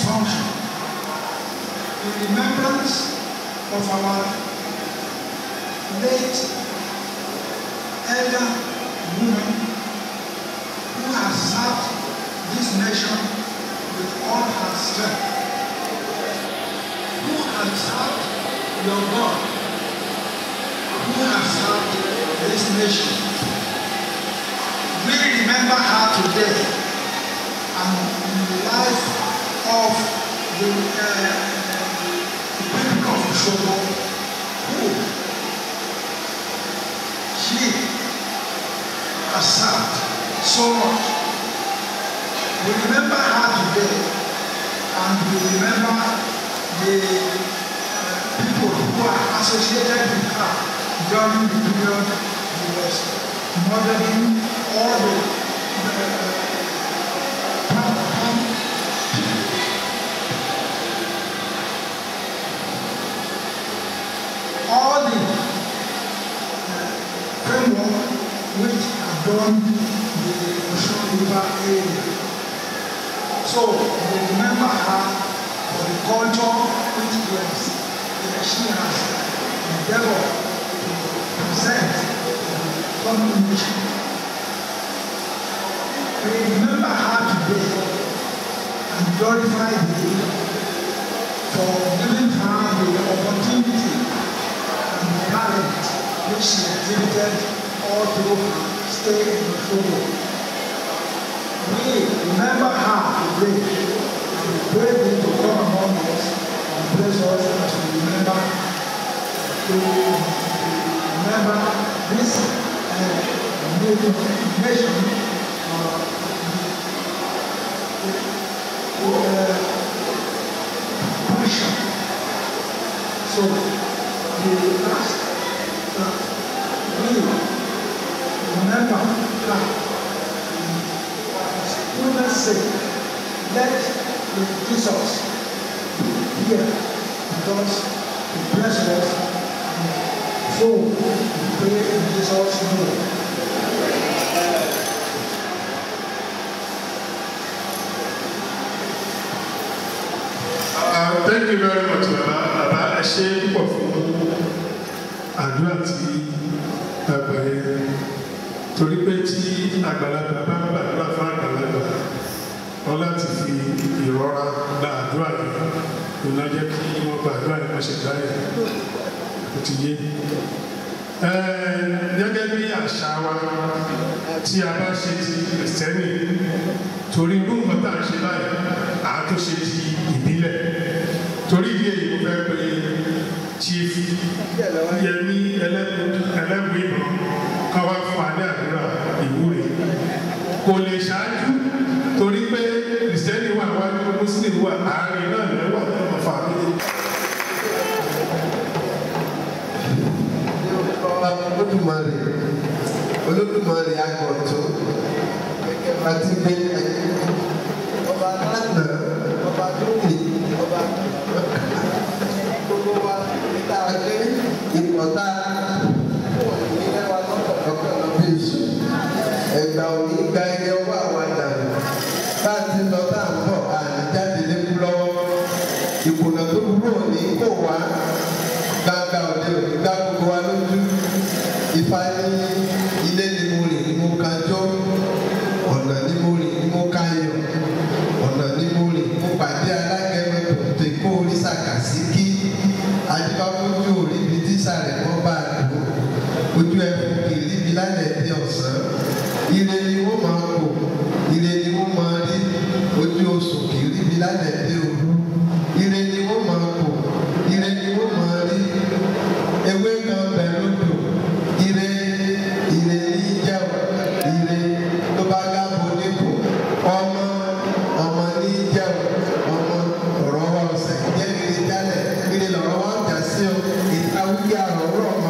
function in remembrance of our late elder woman who has served this nation with all her strength, who has served your God, who has served this nation. We remember her today and in the life of the, uh, the people of Oshogo who she has served so much. We remember her today and we remember the uh, people who are associated with her during the period he was modeling all the uh, all the uh, framework which adorn the Ocean River area. So we remember her for the culture which was, uh, she has endeavored to present to the coming nation. We remember her today and glorify the for giving her the opportunity and the talent which she exhibited all through her stay in the Togo. We remember her today and we pray thee to come among us and bless us as we remember to remember this uh, nation uh, uh, passion. So the last that we remember that for goodness sake, let the Jesus be here because he bless us and so we pray in Jesus' name. Uh, thank you very much, Baba. Baba, ẹ ṣe púpọ̀ fún àdúrà tí bàbá yẹn. Torí pé tí àgbàlagbà bá ń gbàdúrà fún àgbàlagbà, wọ́n láti fi ìrora gba àdúrà yẹn. Ìná jẹ́ kí wọ́n gba àdúrà yẹn wọ́n ṣe dá yẹn. Ó ti yé. Ẹ, Gẹ́gẹ́ bí àṣà wa tí a bá ṣe ti kìrìsìtẹ́nì, torí irú nǹkan tá à ń ṣe báyìí, àá tó ṣe ti ìbílẹ̀ torí ìdí èyí mo fẹ́ pe chief yẹmi ẹlẹ́bùn ìbọn káwá fún adé àdúrà ìwúre kò lè ṣáájú torí pé kìrìsìtẹ́nì wà wájú mùsùlùmí wà àárín náà lẹ́wà lọ́mọ fàmílì. olódùmarè olódùmarè agbọ̀tún àti gbé ọba lánàá ọba lónìí ọba gbogbo wa níta gbé ìpọ̀tà ìpínlẹ̀ wa lọ́kọ̀ọ́kọ́ lọ bí èso ẹgbà òní gba ẹyẹ ọwọ́ àwọn àdàlù bá a ti lọ bá a ń bọ̀ àníjáde lékú lọ́wọ́ ìkùnà tó burú òní kò wá gbangba òde òní gbá gbogbo wa lójú ifá ní ilé ni mo rìn ni mo kájọ́ ọ̀nà ni mo rìn ni mo káyọ̀ ọ̀nà ni mo rìn mo pàdé alágẹ̀mẹ̀ tòǹtò ikú orí sàkàsí kí adébáfójú orí ibi tí sàrẹ̀ wọ́n bá a dùn ojú ẹ̀fọ́ kiri ibi lálẹ́ bí ọ̀sán ire ni wọ́n máa kó ire ni wọ́n máa rí ojú oṣù kiri ibi lálẹ́ bí òru ire ni wọ́n máa kó ire ni wọ́n máa rí ewé kan bẹ̀ lódò ire ire ní jẹ́ ire tó bá gábo nípò ọmọ ọmọ ní jẹ́ ọmọ ọ̀rọ̀ wa ọ̀sẹ̀ jẹ́ ire jálẹ̀ ire lọ̀rọ̀ wa jà sí o ìtawúyà ọ̀rọ̀ ọmọ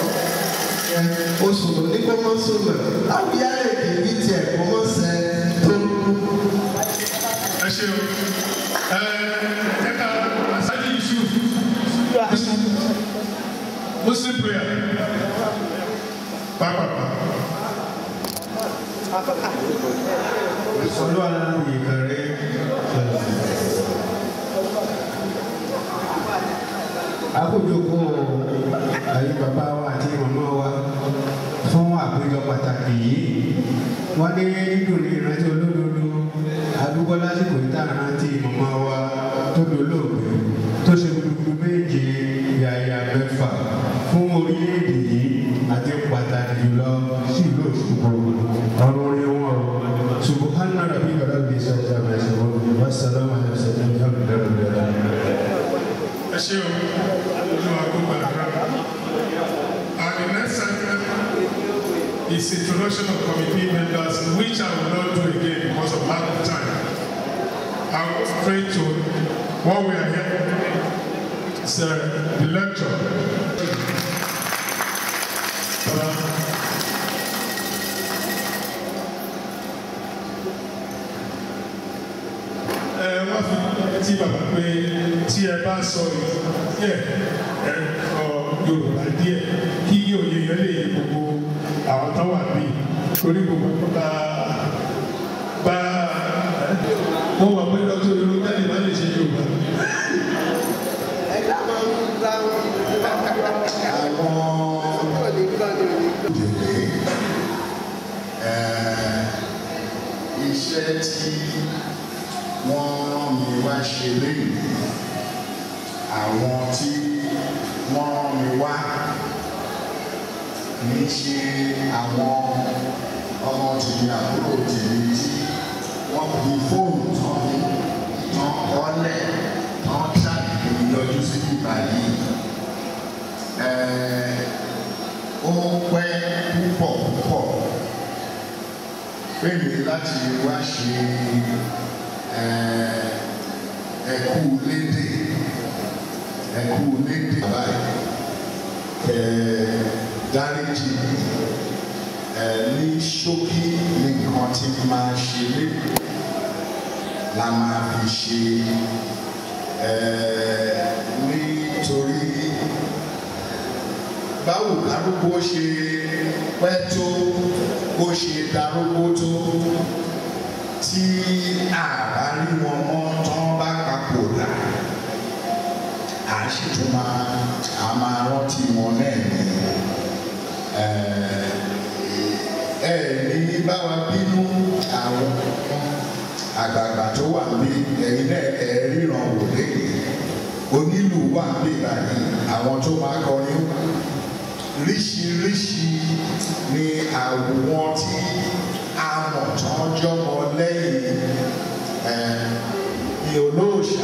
oṣù tó ní kó mọ́ sọ̀nà àwùyá èdè bíi tiẹ̀ kó mọ́ sẹ́ tó ẹ ṣe o ẹ ẹ ká asájú yusuf muslim prayer pápápá. Olúwa yìí kẹrẹ àkójọpọ̀ ayé bàbá wa àti màmá wa fún àpéjọ pàtàkì yìí wọ́n ní dídùn ní ìrántí olódodo àdúgbò lásìkò ìta ìrántí màmá wa tó dolóògbé tó ṣe gbogbo méje yàyà mẹ́fà fún orílẹ̀-èdè yìí àti pàtàkì jùlọ sí ìlú Òṣogbo ọ̀run orí wọn o subhana rabi bala bi sọjà mẹsàn án wasalaamu alayhi wa sallam alhamdulilayi. ẹ ṣe o olúwa kó gbàdúrà and the next segment is introduction of committee members which I will not do again because of lack of time I will straight to what we are here is uh, the lecture. Uh, ẹ wọ́n fi tí bàbá pé tí ẹ bá sọ díẹ̀ ẹ ọ Yorùbá díẹ̀ kí òye yẹn lè yé gbogbo àwọn tó wà bí torí gbogbo bá bá mo wà pé dr Yorùbá lè má lè ṣe Yorùbá. ẹ̀dá máa ń dá wọn. àwọn òní gbọ́ ni òní gbọ́. òdèlé iṣẹ́ tí wọ́n rán mi wá ṣe léyìn àwọn tí wọ́n rán mi wá kì í ṣe àwọn ọmọ tèmi àbúrò tèmi tí wọ́n fi fóònù tán mi tán kọ́lẹ̀ tán ṣàkíyèsí yọjú sí bíbá yìí ó pẹ́ púpọ̀ púpọ̀ pé mi láti wá ṣe ẹ̀kú lédè ẹ̀kú lédè báyìí kẹ̀ dáríjì ní ṣókí ní nǹkan tí máa ṣe lédè la máa fi ṣe nítorí báwo kárúgbó ṣe pẹ́ tó bó ṣe darúgbó tó tí àbá rí wọn mọ́ tán bá papòdà à sì tún máa a máa rántí wọn náà ní ẹ ní bá wa bínú àwọn àgbààgbà tó wà ní ẹ̀yin náà ẹ ríran wò lẹ́yìn onílù wà ní báyìí àwọn tó máa kọrin ríṣiríṣi ni àwọn tí a mọ̀ tán jọmọ lẹ́yìn ní olóòṣà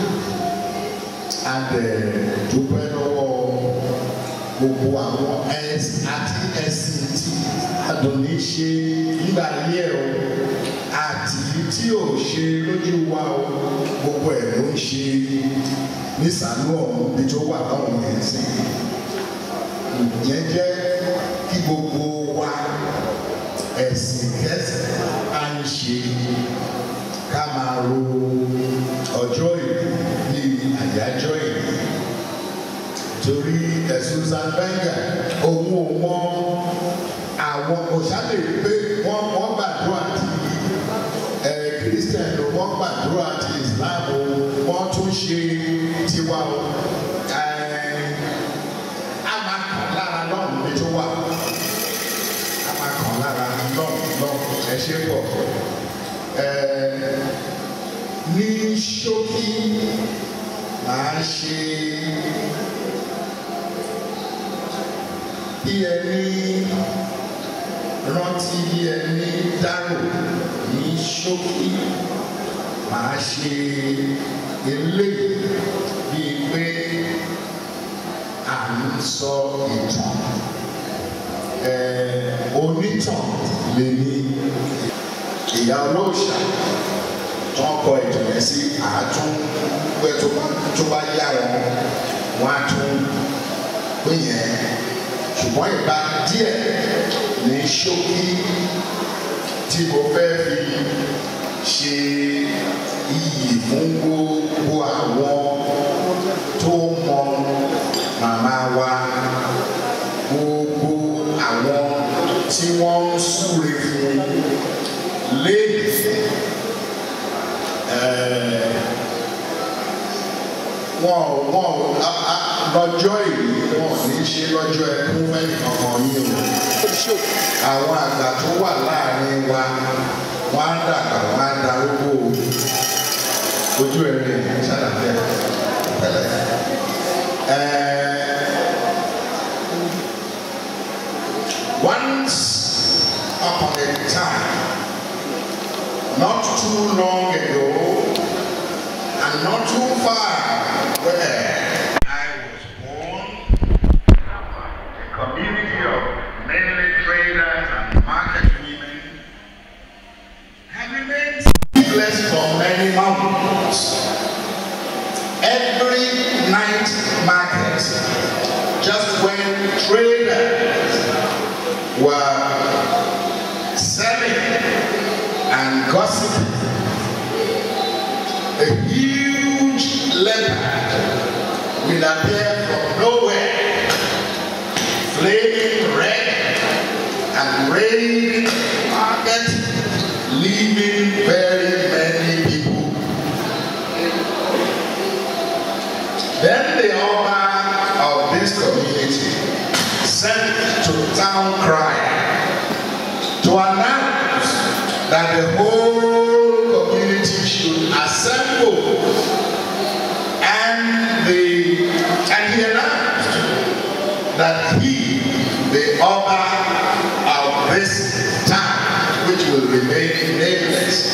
a dẹ̀ dúpẹ́ lọ́wọ́ gbogbo àwọn ẹ̀sìn àti ẹ̀sìn tí Àdùnní ṣe nígbà yẹ o àti tí ò ṣe lójú wa o gbogbo ẹ̀ ló ń ṣe nísàlú ọ̀hún bí tó wà láwọn yẹn sí ìyẹn jẹ́ kí gbogbo wa ẹ̀sìn kẹsìn á ń ṣe ká máa ro ọjọ́ ìlú ní àyájọ́ ìlú torí ẹ̀sùn zanbẹ́ngà òun ò mọ àwọn òṣàlè pé wọ́n wọ́n gbàdúrà tí ẹ̀ kírísítẹ̀n ló wọ́n gbàdúrà tí Islam wọ́n tún ṣe tiwa o a máa kàn lára lọ́rùn mi tó wà a máa kàn lára lọ́rùn lọ́rùn ẹ ṣe pọ̀ ní ṣókí màá ṣe bí ẹni rántí bí ẹni dárò ní ṣókí màá ṣe eléyìí bíi pé à ń sọ ìtàn onítàn lè ní ìyá olóòṣà tó ń kọ ìtàn yẹn sí àátún pé tó bá yá wọn wọn á tún pé yẹn ṣùgbọ́n ìgbà díẹ̀ ní ṣókí tí mo fẹ́ fi ṣe iyì fún gbogbo àwọn tó mọ màmá wa gbogbo àwọn tí wọ́n ń súre fún léèdì wọn wọn wọn lọ́jọ́ ìlú wọn ní ṣe lọ́jọ́ ẹkún fẹ́ẹ́ kankan yín o àwọn àgbà tó wà láàrin wa wọn á dàgbà wọn á darúgbó ojú ẹ̀rín ṣàlàyé tẹ́lẹ̀ ẹẹ. Once upon a time, not too long ago, and not too far where I was born, a community of mainly traders and market women have remained sleepless for many months. Every night market, just when traders were selling and gossiping. A huge leopard will appear from nowhere, flaming red and raid the market, leaving very many people. Then the owner of this community sent to town crier to announce that the whole community should assemble and the and he announced that he the owner of this town which will remain nameless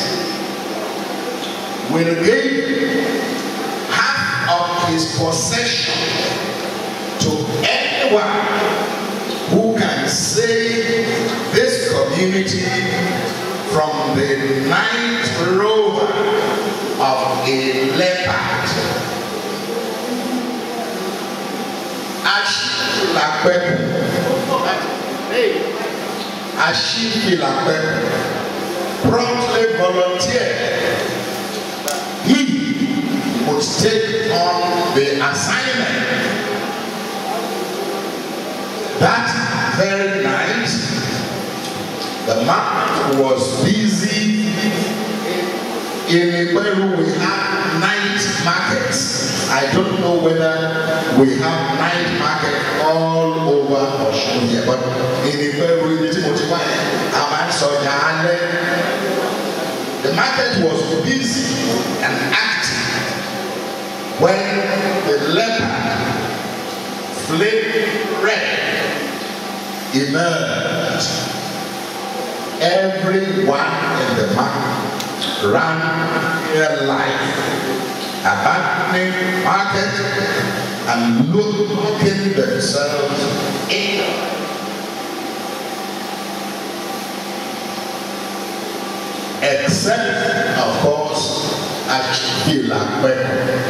will give half of his possession to anyone who can save this community from the night rover of a leopard. Ashifilapẹ̀kù Ashifilapẹ̀kù promptly volunteered. He would take on the assignment that very night, the market was busy. In Iberu, we have night markets. I don't know whether we have night market all over Osun here, but in Iberu, ibi tí mo ti wá yẹn, a máa ń sọ ọjà alẹ́. The market was busy and active when the leopard flamed red emerged. Everyone in the market ran their life, abandoning market and looking themselves in. Except, of course, Achilapẹ.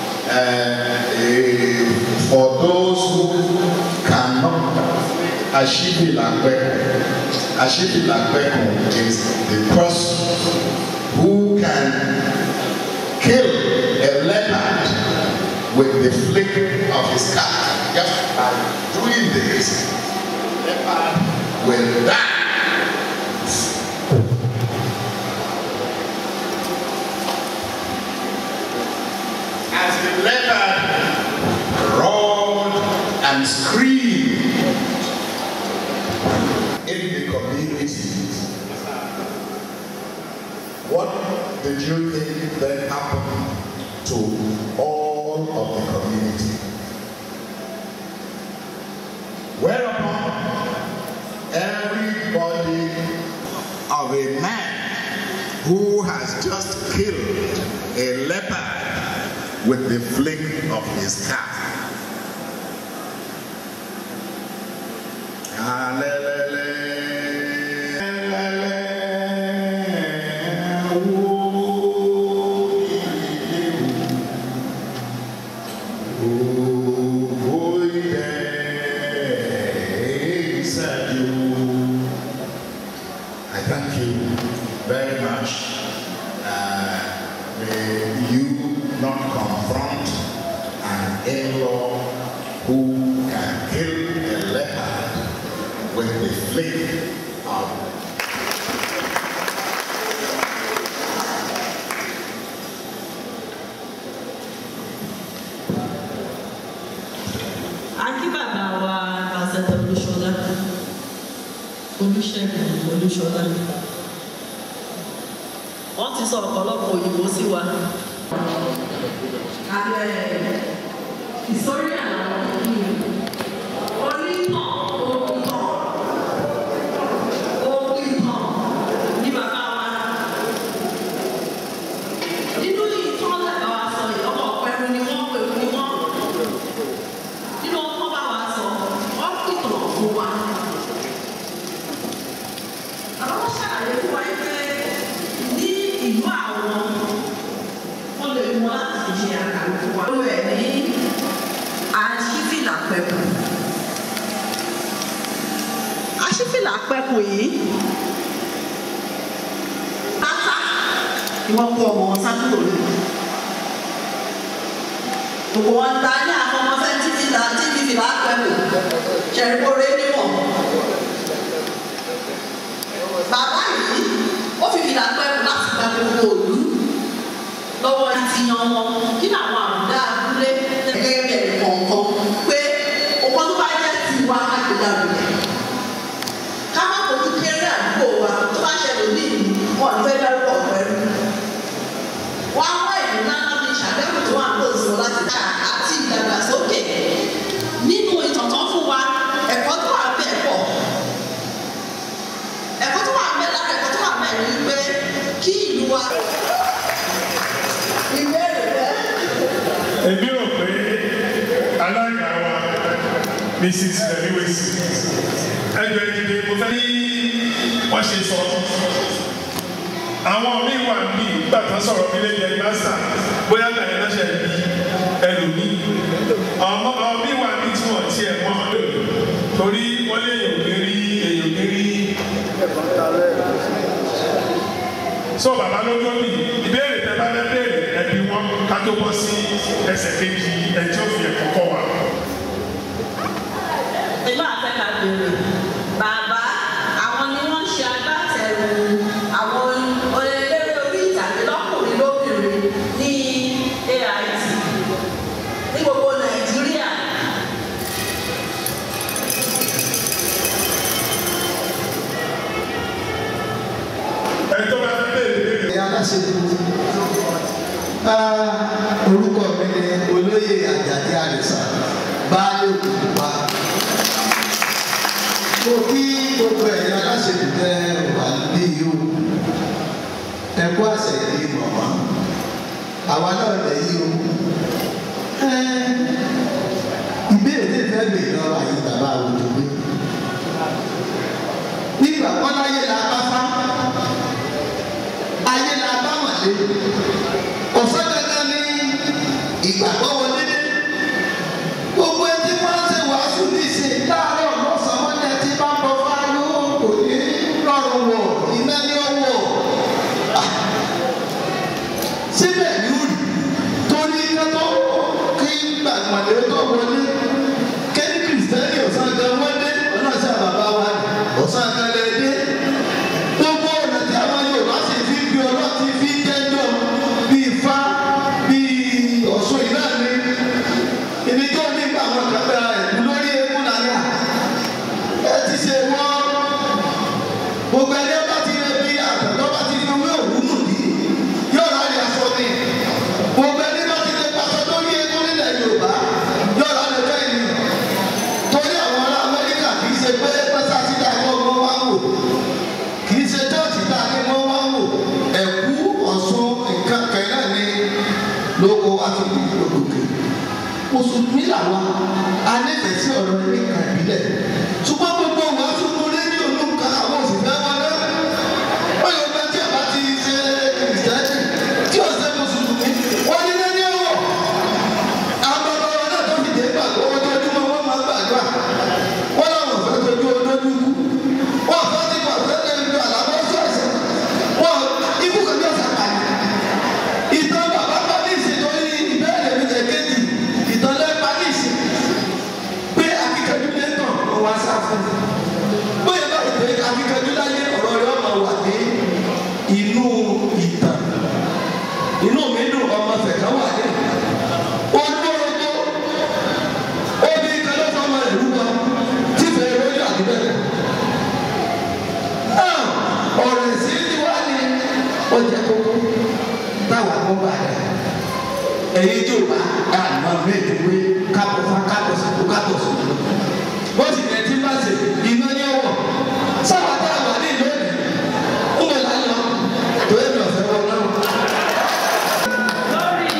Uh, for those who cannot Ashifilapẹ, Ashifilapẹ is the person who can kill a leopard with the flick of his cap. Just by doing this, leopard will die. As the leopard roared and screamed in the community, what did you think then happened to all of the community? Whereupon everybody of a man who has just killed a leopard with the flick of his cap. I thank you very much. Uh, may you not confront an in-law who can kill a leopard with the flick of Olúṣọlá wọ́n ti sọ ọ̀pọ̀lọpọ̀ òyìnbó sí wa. ìsọ̀rí àwọn onítàn òkùtàn òkùtàn ní bàbá wa. nínú ìtàn lẹ́bàá wa sọ yìí ọmọ ọ̀pẹ̀rù ni wọ́n pẹ̀lú ni wọ́n. nínú ọkọ̀ bá wa sọ wọ́n pìtàn fún wa. àwọn ṣàlàyé fún wa pé ní ìlú àwọn wọ́n lè mú láti fi ṣe àkàrà fún wa. ó rẹ̀ ní aṣífìlà pẹ̀kù. aṣífìlà pẹ̀kù yìí tata ni wọ́n kó ọmọ wọn sákúrò lò. gbogbo wọn ta ní àfọmọfẹ títí ta títí fìlà pẹ̀kù ṣẹ̀rìkórè nímọ̀. bàbá yìí ó fi fìlà pẹ̀kù láti gba gbogbo òlú lọ́wọ́ ti yan wọn kí làwọn àbúdá abúlé gẹ́gẹ́ bẹ̀rẹ̀ kọ̀ọ̀kan pé ọkọ tó bá jẹ́ tiwa àgbègbè rẹ̀ ká má fojú kéré àdúgbò wa tó bá ṣẹlẹ̀ ní ìlú wọn fẹ́ dárúkọ pẹ̀lú. wọ́n á wá ìlú ńlá ní ìṣàbẹ̀wò tó wà ń lò sí láti dá àti ìdàgbàsókè nínú ìtọ̀tọ̀ fún wa ẹ̀kọ́ tó wà bẹ́ẹ̀ pọ̀ ẹ̀kọ́ tó wà bẹ́ẹ̀ lára ẹ̀kọ́ tó wà bẹ́ẹ̀ ni pé kí ìlú wa ìbéèrè bẹ́ẹ̀. èmi rò pé alága wa mrs lewis ẹgbẹ́ ìdílé mo fẹ́ ní wọ́n ṣe sọ àwọn míì wà ní gbàtà sọ̀rọ̀ mi lé yẹn gbàsà bóyá gbàyẹ lọ́sẹ̀ bí ẹlòmíì ọmọ ọmọ míì wà ní tí wọ́n tiẹ̀ mọ́ lò torí wọ́n lé èyàn lè rí èyàn lè rí so bàbá ló ló ní ìbéèrè tẹ bá fẹ́ béèrè ẹbí wọn ká tó bọ́ sí ẹsẹ̀ kejì ẹjọ́ fi ẹ̀kọ́ kọ́ wa. ìlú àfẹ́ká béèrè bàbá àwọn ni wọ́n ṣe agbátẹrù àwọn eléré orí ìtàgé lọ́kùnrin lóbìnrin ní AIT ní gbogbo Nàìjíríà. ẹjọ́ bá fẹ́ béèrè béèrè. ẹ̀yà aláṣẹ́kù orúkọ mi ni olóyè àjàdí àrẹ̀sà baálé òkùnkùnpá mo kí gbogbo ẹ̀yà aláṣẹ́kù tẹ wà ní yìí o ẹ̀kú àṣẹ yìí mọ̀mọ́ àwa náà lẹ̀ yìí o ìbéèrè tí ìfẹ́ gbè lọ àyè bàbá òjò gbé nígbà kọ́láyé la bá fá ayé la bá wọn lé ọ̀sán dandan ní ìgbàgbọ́ wọlé dé gbogbo ẹtí wọn ṣe wàásù ní ìṣe láàárọ̀ lọ́sàn-án wọn ní ẹtí bá bọ́ fáyọ kò ní rọrùn wọ̀ iná ní ọwọ́ síbẹ̀ ní òrì torí kátó kí gbàgbọ́dé tó wọlé kẹ́ni kìrìsìtẹ́nì ọ̀sán gan wọ́n dé ọ̀nà sí àbàbá wa ọ̀sán gan lẹ́ dé gbogbo ọ̀nà tí àwọn Yorùbá sì fi bí ọlọ́tí fi jẹ́jọ́ bí ifá bí ọ̀ṣun ìlà ni ìníjọ́ nígbà àwọn kàtà ẹ̀kú lórí eégún nàlẹ́ à ẹ ti ṣe wọ́n gbogbo ẹni ọba ti rẹ bí àtẹ̀tọ́ bá ti fi owó òwú nù bí yóò rà ní aṣọ ni gbogbo ẹni bá ti lè pàṣẹ lórí eégún nílẹ̀ Yorùbá yóò rà ní ọjọ́ ìlú torí àwọn ará Amẹ́ríkà kì í ṣe pé pẹ́sà sí dàgbọ́ ọmọ wa wò kì í ṣe chọ́ọ̀chì tá a ní wọ́n wá wò ẹ̀kú ọ̀ṣun nǹkan kẹ̀lẹ́ ni lóko wá fi di òkè mùsùlùmí làwọn anífẹ̀ẹ́ sí ọ̀rọ̀ ní nǹkan ìbílẹ̀ ṣùgbọ́n gbogbo wa tún mú rédíò ló ń ka àwọn òṣìṣẹ́ wọn náà wọ́n yóò gbé tí a bá ti ṣe kìrìsìtẹ́nì tí ó ṣe mùsùlùmí wọ́n ní rédíò wọ̀ àwọn bàbá wa náà tó fi dé gbàgbọ́ ojoojúmọ́ wọ́n máa gbàdúrà wọ́n láwọn fẹ́ tójú olójú wọ́n fẹ́ ti pàṣẹ lẹ́nu ju àlámọ́ sọ̀ọ̀sẹ̀ wọ́n ikú kan yóò sàkàlì. ìtàn bàbá bá ní ìsìn tó ní ìbéèrè mi jẹ kéjì ìtàn lẹ́pa ní ìsìn pé akíkanjú lè tàn wọ́n wá sá fún jẹ́ kókó táwa kọ́ bá dà ẹ̀yin tó bá àná méjì pé kábọ̀ fún kábọ̀ sí kábọ̀ sí wọ́n sì tẹ̀ tí bá ṣe iná ní ọwọ́ sábà tá a wà ní ìlú òní ó mọ̀ láyé lọ tó yẹ mi ọ̀fẹ́ wọn náà. lórí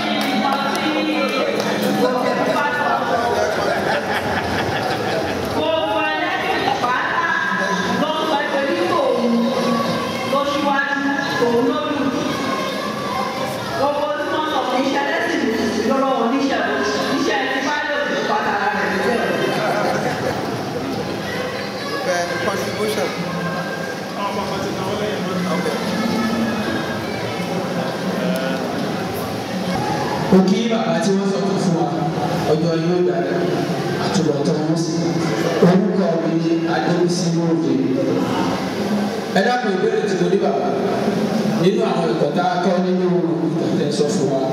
ọtí gbogbo ẹlẹ́sìn pátá ló ń sọ pé ní òun ló ṣíwájú òun ló lù gbogbo tí wọ́n sọ fún iṣẹ́ ẹlẹ́sìn lọ́wọ́ oníṣẹ́ iṣẹ́ tí bá lè òun pátá rẹ̀ níbẹ̀. contribution. mo kí bàbá tí wọ́n sọ fún wa ọjọ́ yóò dára àtúbọ̀tán wọn sí orúkọ mi ní adébísí lóde ẹ dákun ìbéèrè tí mo ní bàbá nínú àwọn ẹ̀kọ́ tá a kọ́ nínú ìtàtẹ́ sọ fún wa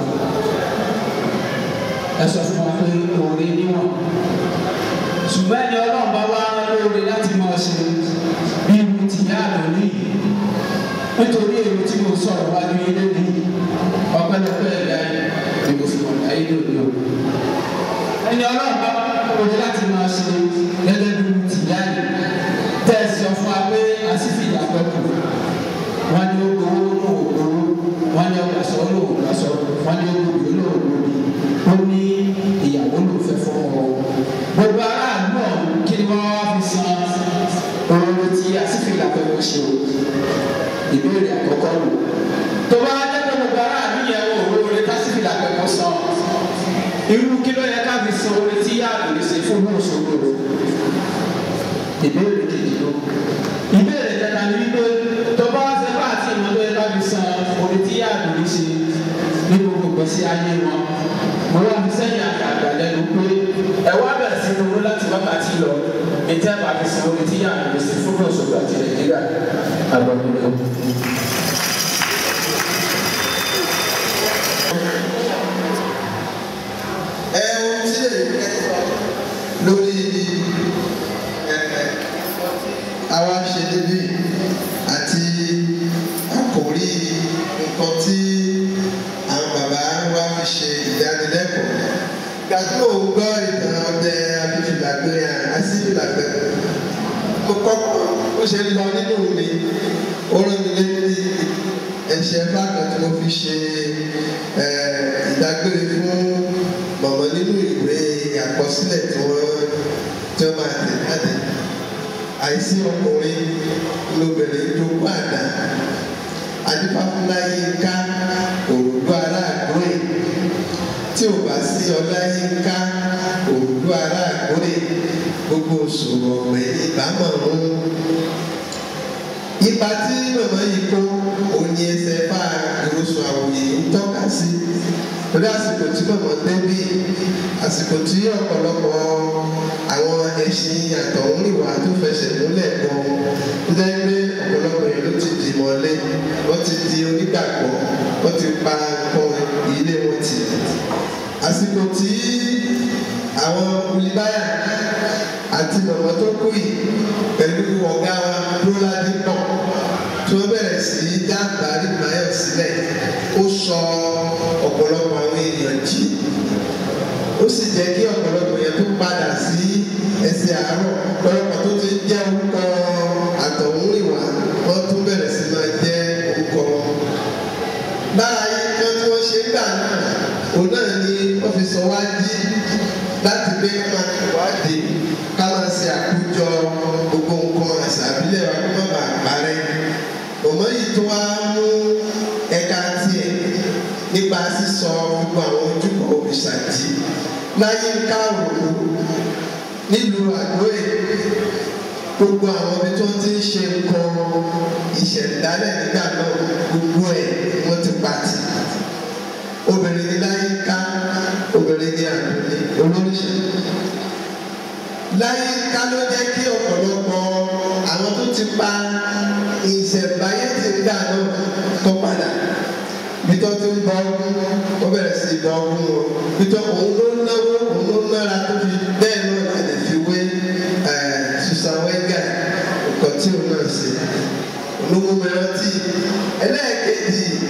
ẹ sọ fún wa pé oore níwọ̀n ṣùgbọ́n ẹni ọlọ́run bá wá lóore láti máa ṣe bí irú tìyá àlọ́lì nítorí èrò tí mo sọ̀rọ̀ wá ní ilé ní ọpẹ́lọpẹ́ ẹ̀yà ni mo fi wọ̀n láyé lónìí o. ẹni ọlọ́run bá lóore láti máa ṣe gẹ́gẹ́ bí irú tìyá yìí tẹ́ ẹ sọ fún wa pé àsìfì ìyàgbọ́kù wọ́n ní ó gbowó lóò gbowó wọ́n ní ọgbà sọ lóò gbà sọ wọ́n ní ó gbòbí lóò gbòbí ó ní ìyàwó ló fẹ́ fọ́ ọ. gbogbo aráàlú ọ̀hún kí ni wọ́n wá fi san oore tí àsìfì ìyàgbọ́kù ṣe o ìbéèrè àkọ́kọ́ lò tó bá jẹ́ pé gbogbo aráàlú yẹn wò oore tásìfì ìyàgbọ́kù san irú kí ló yẹ ká fi san oore tí yáàbò lè ṣe fún mọ́ọ̀ṣọ́gbò ìbéèrè kejì ló ìbéèrè kẹta ni wípé tó bá ṣe bá àti ìmọ̀ tó yẹ ká fi san oore tí yáàbò lè ṣe ní gbogbo gbèsè ayé wọn mo wá fi sẹ́yìn àgbàgbà lẹ́nu pé ẹ wá bẹ̀rẹ̀ sí ronú láti wákàtí lọ ètò ẹ̀ bá fi san oore tí yáàbò lè ṣe fún mọ́ọ̀ṣọ́gbò àti nàìjíríà àgbàgbà ẹ ohun tí èyí fẹ́ sọ lórí ẹ àwa ṣe níbí àti àkòrí nǹkan tí àwọn bàbá wa fi ṣe ìdánilẹ́kọ̀ọ́ gbàgbọ́ ò gbọ́ ìtàn ọdẹ abífìlàgbé àásìfìlàgbé mo kọ́kọ́ ó ṣe ń lọ nínú mi ó rán mi létí ẹ̀ṣẹ̀ fákan tí mo fi ṣe ìdágbére fún mọ̀mọ́ nínú ìwé àkọsílẹ̀ tí wọ́n tí wọ́n máa tẹ̀ jáde àìsí ọkùnrin lóbìnrin jókòó àdá adífáfúnláyé ká òrùlú aráàgbó ẹ̀ tí ò bá sí ọláyínká òrùlú aráàgbó ẹ̀ gbogbo òṣòro ọ̀gbẹ́ ìbámọ̀ ń ipa tí mọ̀mọ́ yìí kó òní ẹsẹ̀ fà ìrosùn àwòyè ń tọ́ka sí torí àsìkò tí mọ̀mọ́ débí àsìkò tí ọ̀pọ̀lọpọ̀ àwọn ẹṣin àtọ̀húnrìnwá tó fẹsẹ̀ múlẹ̀ gan tó jẹ́ pé ọ̀pọ̀lọpọ̀ yẹn ló ti dì mọ́lé wọ́n ti di onígbàgbọ́ wọ́n ti pa nǹkan ilé wọn tì àsìkò tí àwọn olùbáyà àti mọ̀mọ́ tó kú yìí pẹ̀lú ọ̀gá wa lóládé pọ̀ tí wọ́n bẹ̀rẹ̀ sí í dá bàálù mayọ̀ sílẹ̀ ó sọ ọ̀pọ̀lọpọ̀ àwọn èèyàn jí ó sì jẹ́ kí ọ̀pọ̀lọpọ̀ yẹn tó padà sí ẹsẹ̀ àárọ̀ ọ̀pọ̀lọpọ̀ tó ti jẹ́ orúkọ àtọ̀húnrìnwá wọ́n tún bẹ̀rẹ̀ sí máa jẹ́ orúkọ wọn. bára yìí kan tí wọ́n ṣe ń gbà náà òun náà ni wọ́n fi sọ wá jí láti gbé ká máa ṣèwádìí ká máa ṣe àkójọ gbogbo nǹkan àṣà àbílẹ̀ wa kó má bàa parẹ́. Mọ̀mọ́ yìí tó wá mú ẹ̀ka tiẹ̀ nípa sísọ gbogbo àwọn ojúbọ òrìṣà jí láyé ń ká òkú nílùú àgbóyè gbogbo àwọn ibi tó ti ń ṣe nǹkan ìṣẹ̀dálẹ̀ nígbà náà gbogbo ẹ̀ wọ́n ti pàtì obìnrin ní láyé ń ká obìnrin ní àgbélé olóríṣà láyé ká ló jẹ́ kí ọ̀pọ̀lọpọ̀ àwọn tó ti pa ìṣẹ̀báyé ti ń dà náà tó padà bitọ́ ti ń bọ ọdún ó bẹ̀rẹ̀ sí í bọ ọdún o bitọ́ òun ló ń náwó òun ló ń nára tó fi bẹ́ẹ̀ náà la lè fi wé Susan Wenger nǹkan tí òun náà ṣe olówó mìíràn tí ẹlẹ́ẹ̀kejì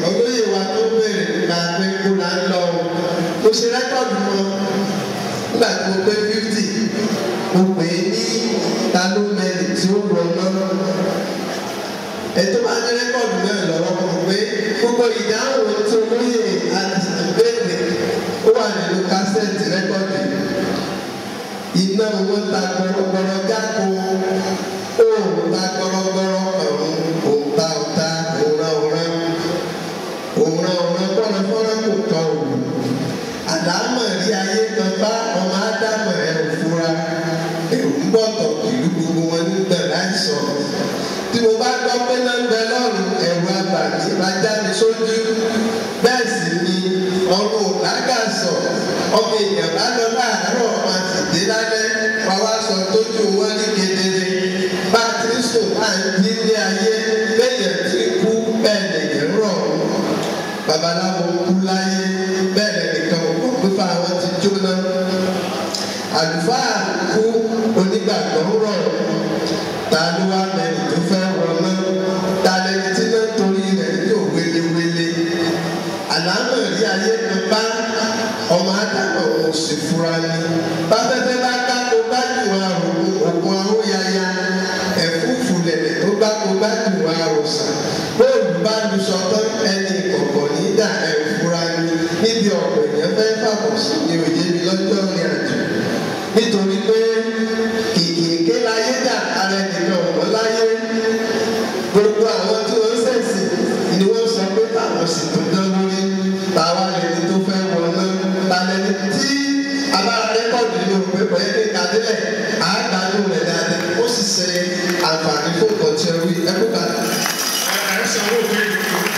ṣe rẹ́kọ̀dù mọ́ nígbà tí mo pé fifty mo pè é ní ta ló mẹ́rin tí ó wọ náà ètò máa ní rẹ́kọ̀dù náà lọ́wọ́ mo pé gbogbo ìdáhùn tó lóye àti ìbéèrè ó wà nínú kásẹ̀tì rẹ́kọ̀dù iná owó ta gbọrọgbọrọ jáko òòrùn ta gbọrọgbọrọ ọ̀run òǹta ọ̀ta òǹra òǹra òǹra òǹra fọ́nrán kò tọ̀ òòrùn àdámọ̀ rí ayé kan bá ọmọ ádámọ̀ ẹ̀ ò fura èrò ń bọ̀ tọ̀ ìlú gbogbo wọn nígbà láìsọ̀ tí mo bá gbọ́ pé náà ń bẹ lọ́rùn ẹ̀rù abàmì máa já mi sójú bẹ́ẹ̀ sì ni ọrùn lágàsọ̀ ọmọ èèyàn bá lọ láàárọ̀ máa sì dé lálẹ́ wá wá sọ tójú wọn ní kedere bá a ti sùn máa ń jí ní ayé bẹ́ẹ̀ tí kú bẹ́ẹ̀ lèyìn rọ̀ babaláwo kú láyé bẹ́ẹ̀ lẹ́nìkan kò pípa àwọn ti jóná àlùfáà kú onígbàgbọ́ rọ̀ ta ló wá mẹ́rin tó fẹ́ wọná ta lẹni tí náà torí rẹ̀ yóò wélewéle àlámọ̀ rí ayé kan bá ọmọ ádámọ̀ òun sì fura ni báfẹ́fẹ́ bá ká kó bá jù àrùn ògùn ahóyaya ẹ̀fúùfù lẹ̀lẹ̀ tó bá kó bá jù àròsàn bóòlù bá lu sọtọ́ ẹni kọ̀ọ̀kan nígbà ẹ̀ fura ni níbi ọ̀pọ̀ èèyàn fẹ́ fàbọ̀ sí ni òye mi lọ́jọ́ rìn àjò nítorí pé kìkìkì láyé dà ara ẹnìkan ọ̀wọ́ láyé gbogbo àwọn tí wọ́n sẹ̀sì ni wọ́n sọ pé táwọn sì tó dán lórí táwa lẹni tó fẹ́ wọná ta lẹni tí abára rẹ́kọ̀dù nínú pépọ̀ yẹn ní kadílẹ̀ àágbádùn rẹ̀ dáadáa ó sì ṣe àǹfààní fún ìkọ̀tí ẹrú ẹkú kàdá. ẹ sanwó bẹ́ẹ̀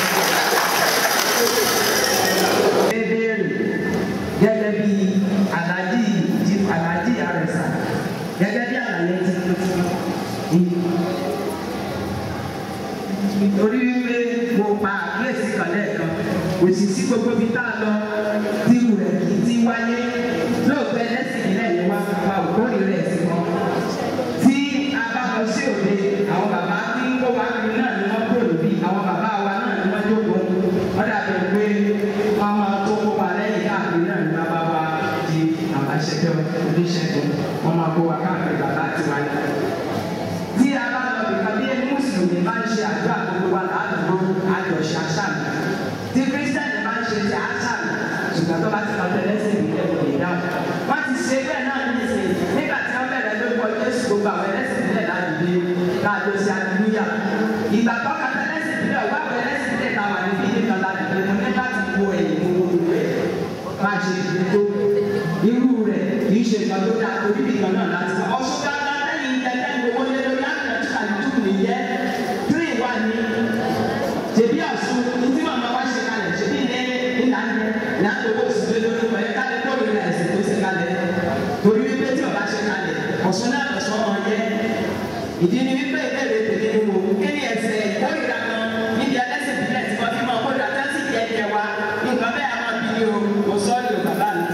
béèrè gẹ́gẹ́ bí aláàjì jí aláàjì àrẹ̀sà gẹ́gẹ́ bí àlàyé ti nítorí wípé mo pa àkíyèsí kan lẹ́ẹ̀kan kò sì sí gbogbo ibi tá a lọ tírù rẹ̀ kì í ti wáyé lóòótọ́ ẹlẹ́sìn ìlẹ̀ yìí wá pa òkórè rẹ̀ sí wọn. tí a bá lọ sí òde àwọn bàbá tí ó wá kiri náà ni wọ́n kúrò níbí àwọn bàbá wa náà ni wọ́n jókòó wọ́n dàbí pé wọ́n máa tó kó wa lẹ́yìn káàkiri náà ni bàbá wa di àwọn aṣẹ́jọ́ oníṣègùn wọ́n máa kó wa káàkiri bàbá àti wáyé tí a bá lọ nìkan bí ẹni mùsùlùmí máa ń ṣe àdúrà gbogbo wa ládùúgbò àjọṣe àṣàmì tí kírísítẹ́nì máa ń ṣe ti àṣàmì ṣùgbọ́n tó bá ti lọ tẹ̀lé sí ìbílẹ̀ kò lè dáhùn. wọ́n ti ṣe bẹ́ẹ̀ náà ní ìsìn nígbà tí wọ́n bẹ̀rẹ̀ lórúkọ jésù gbogbo àwọn ẹlẹ́sìn ìbílẹ̀ ládùúgbò láàjọ sí àdúgbò ìgbà tó ka tẹ̀lẹ́sìn ìbílẹ̀ wà wọ ẹlẹ́sìn ìbílẹ̀ náà wà níbi ìdí kan ládùúgbò mo ní láti wo ẹ̀yìn gbogbo rẹ̀ máa ṣe ìdí tó irú rẹ̀ kì í ṣe ìgbà tó dáa torí ìgbà náà láti wá ọ̀ṣun dáadáa lẹ́yìn ìjẹ́jẹ́ gbogbo lé lórí àgbẹ̀tí àdúgbò nìyẹn tírì wà ní ṣèbí ọ̀ṣun ní tí màmá wá ṣe kalẹ̀ ṣèbí ní ìlànà ìlànà owó òṣìṣẹ́ lórí ọ̀pọ̀ ẹ̀ka lè kó ìrìn àìsàn tó ṣe kalẹ̀ torí wípé tí ọba ṣe kalẹ̀ ọ̀ṣun náà lọ̀ṣọ́ wọn yẹ ìdí ni wípé ìbéèrè tèmi ni wò kí ni ẹsẹ̀ ìkórìíra kan níbi ẹlẹ́sìn ìbílẹ̀ tí wọ́n fi máa kórìíra tẹ́sí ìjẹ́ ìjẹ́ wa nǹkan bẹ́ẹ̀ á máa bí ní o kò sọ́ọ̀lì ò bàbá mi.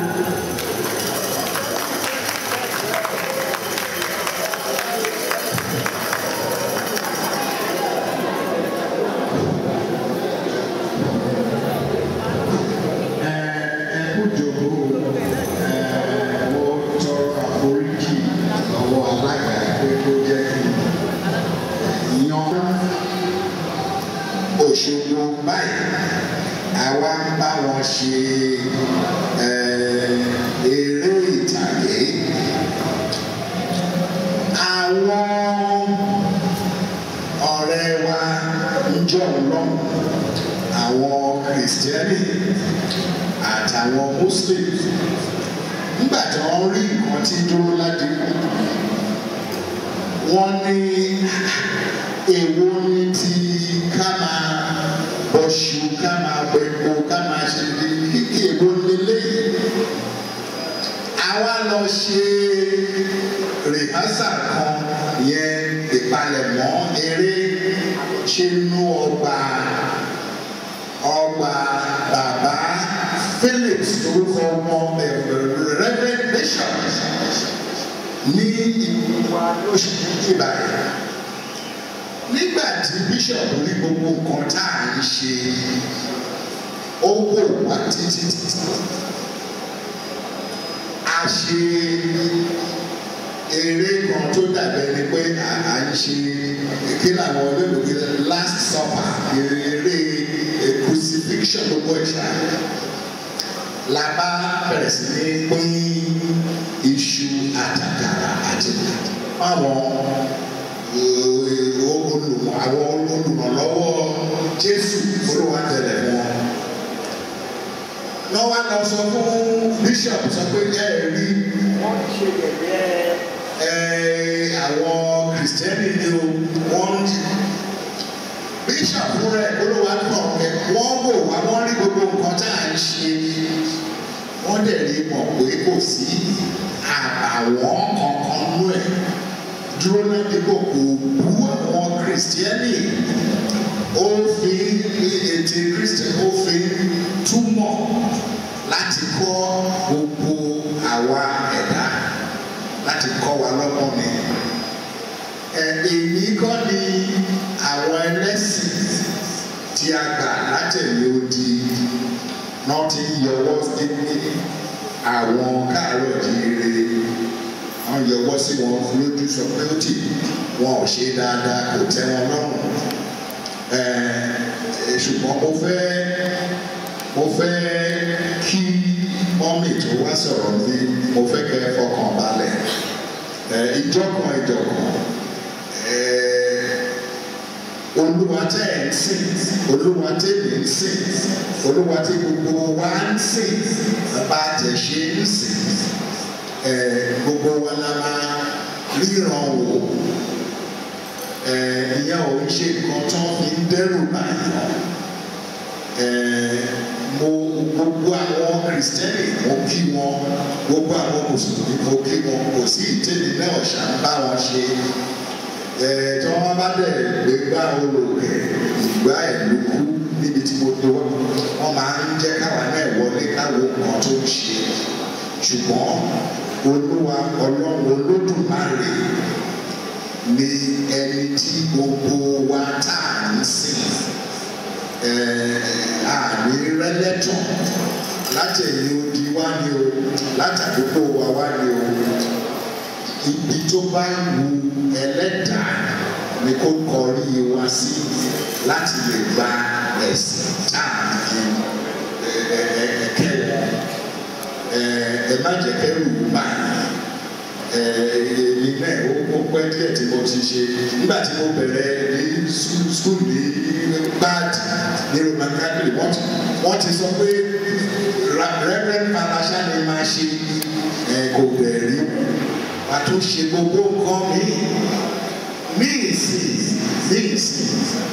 ẹkú jòkó ẹ mo tọrọ àforíjì lọ́wọ́ alága pé kó jẹ́ kí n yan Òṣogbo báyìí àwa ń bá wọn ṣe ẹ, eré ìtàgé àwọn ọ̀rẹ́ wa ń jọ lọ́wọ́ àwọn kìrìsìtẹ́nì àtàwọn muslim nígbà tí wọ́n rí nǹkan tí dúró ládìkú wọ́n ní èwo ní ti ká máa bọ̀ṣù ká máa bẹ̀kọ ká máa ṣe kíkì èwo lélẹ́yìí àwa lọ ṣe rìhásà kan yẹn ìpalẹ̀mọ́ eré ṣe nú ọgbà ọgbà bàbá phillips orúkọ ọmọ reverend bishop ní ìwà lóṣù méjì báyìí nígbà tí bishop rí gbogbo nǹkan tá à ń ṣe ó wò wá títí títí ṣe eré kan tó dàbẹ̀ ni pé à ń ṣe kí làwọn olóògbé last supper eré crucifixion ló bọ̀ ìṣá la bá bẹ̀rẹ̀ sí ní pín iṣu àtàkàrà àti àwọn olùmọ̀ àwọn olùrànlọ́wọ́ Jésù olúwa tẹ̀lé wọn wọ́n wá lọ sọ fún bishop sọ pé ẹ rí wọ́n ṣe yẹ̀yẹ́ ẹ àwọn kìrìsìtẹ́nì ni o wọ́n ń bishop fúnra ẹ̀ olúwa tó ọ̀kẹ́ wọ́n wò wá wọ́n rí gbogbo nǹkan tá à ń ṣe wọ́n dẹ̀ rí mọ̀ pé kò sí àbàwọ́n kankan nú ẹ̀ dúró náà dípò kò bú àwọn kìrìsìtẹ́nì ó fi ètè kristian ó fi túmọ̀ láti kọ́ gbogbo àwa ẹ̀dá láti kọ́ wa lọ́gbọ́n ni èyí kọ́ ni àwọn ẹlẹ́sìn tí a gbà látẹ̀lé odi náà ti yọwọ́ sí àwọn káàárọ̀ jíire wọ́n yọwọ́ sí wọn lójú sọ pé ó tì wọn ò ṣe dáadáa kò tẹ́ wọn lọ́rùn ṣùgbọ́n mo fẹ́ mo fẹ́ kí mọ́mì tó wá sọ̀rọ̀ ní mo fẹ́ kẹ́ ẹ fọkàn balẹ̀ ìjọkan ìjọkan olúwa tẹ́ ẹ̀ ń sìn olúwa tẹ́lẹ̀ ń sìn olúwa tí gbogbo wa ń sìn bá a tẹ̀ ṣe ń sìn gbogbo wa la máa ríran wò ìyẹn ò ń ṣe nǹkan tó fi ń dẹ́rù báyìí mo gbogbo àwọn kìrìsìtẹ́nì mo kí wọn gbogbo àwọn mùsùlùmí mo kí wọn kò sí ìtẹ́ni náà ṣá ń bá wọn ṣe tí wọ́n bá dẹ̀ gbé gbá olóògbé ìgbà ìlú kú níbi tí mo tó wọ́n máa ń jẹ́ káwa náà wọlé káwọn nǹkan tó ń ṣe ṣùgbọ́n olúwa ọlọ́run olódùmarè ni ẹni tí gbogbo wa tá à ń sìn àmì rẹ́lẹ́tàn látẹ̀yìn odi wá ní o látàdúgbò wa wá ní o ibi tó bá wu ẹlẹ́dàá ni kó kọrí wa sí láti lè gba ẹ̀sìn tá à ń fi kẹ́wọ̀ ẹ má jẹ́ kẹ́rù báyìí èmi náà ó pẹ́ díẹ̀ tí mo ti ṣe nígbà tí mo bẹ̀rẹ̀ ní skul ní bad ní roman catholic wọ́n ti sọ pé reverend palasha ni máa ṣe kò bẹ̀rẹ̀ wà tó ṣe gbogbo nǹkan míì míì sí míì sí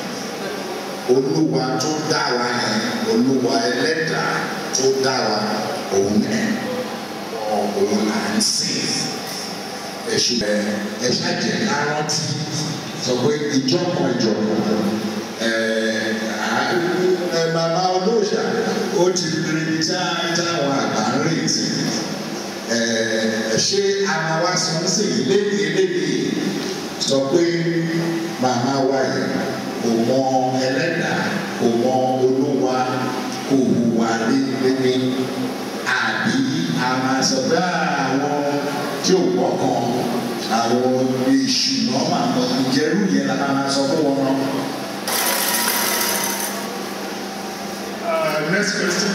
olúwa tó dá wa yẹn olúwa ẹlẹ́dàá tó dá wa òun ẹ̀ òun là ń sìn ẹ̀sùn ẹ̀ ẹ̀ ṣàjẹ̀ lárántí sọ pé ìjọpọ̀ ìjọpọ̀ ẹ̀ ẹ̀ bàbá olóòṣà ó ti rí táwọn àgbà ń retí ẹ̀ ṣé àwọn wa sọ ń sìn lébi lébi sọ pé màmá wa yìí kò mọ ẹlẹ́dàá kò mọ olúwa kò hùwà lébi àbí a máa sọ pé àwọn tí ò pọ̀ kan àwọn èṣù náà máa lọ ìjẹ́rú yẹn la máa sọ fún wọn náà. Uh, next question.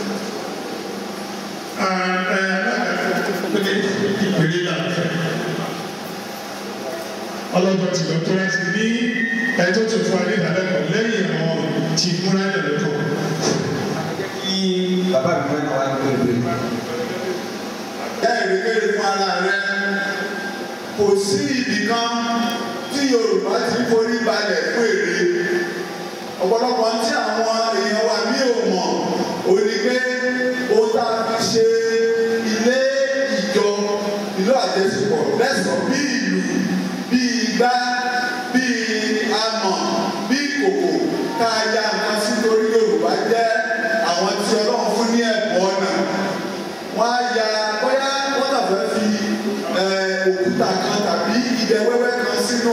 ọlọ́jọ́ tí lọ tó láti ní ẹjọ́ tó fún alẹ́ ìdálẹ́kọ̀ọ́ lẹ́yìn àwọn tí múra ìdálẹ́kọ̀ọ́. kí bàbá mi fẹ́ náà wá ní pẹ̀lú ìgbà. Ìyá ìrèkéde fún ara rẹ kò sí ibì kan tí Yorùbá ti forí balẹ̀ fún èrè. Ọ̀pọ̀lọpọ̀ tí àwọn èèyàn wa mí ò mọ̀ ò ní pé ó tá a fi ṣe ilé ìjọ ìlú àjẹsìpọ̀ lẹ́sàn-án bí ìlú bí igbá bí amọ̀ bí kòkò ká ya nǹkan sí torí Yorùbá jẹ́ àwọn tí Ọlọ́run fún ní ẹ̀bùn ọ̀nà wọ́n á ya bóyá wọ́n kàn fẹ́ fi òkúta kan tàbí idẹ wẹ́wẹ́ kan sínú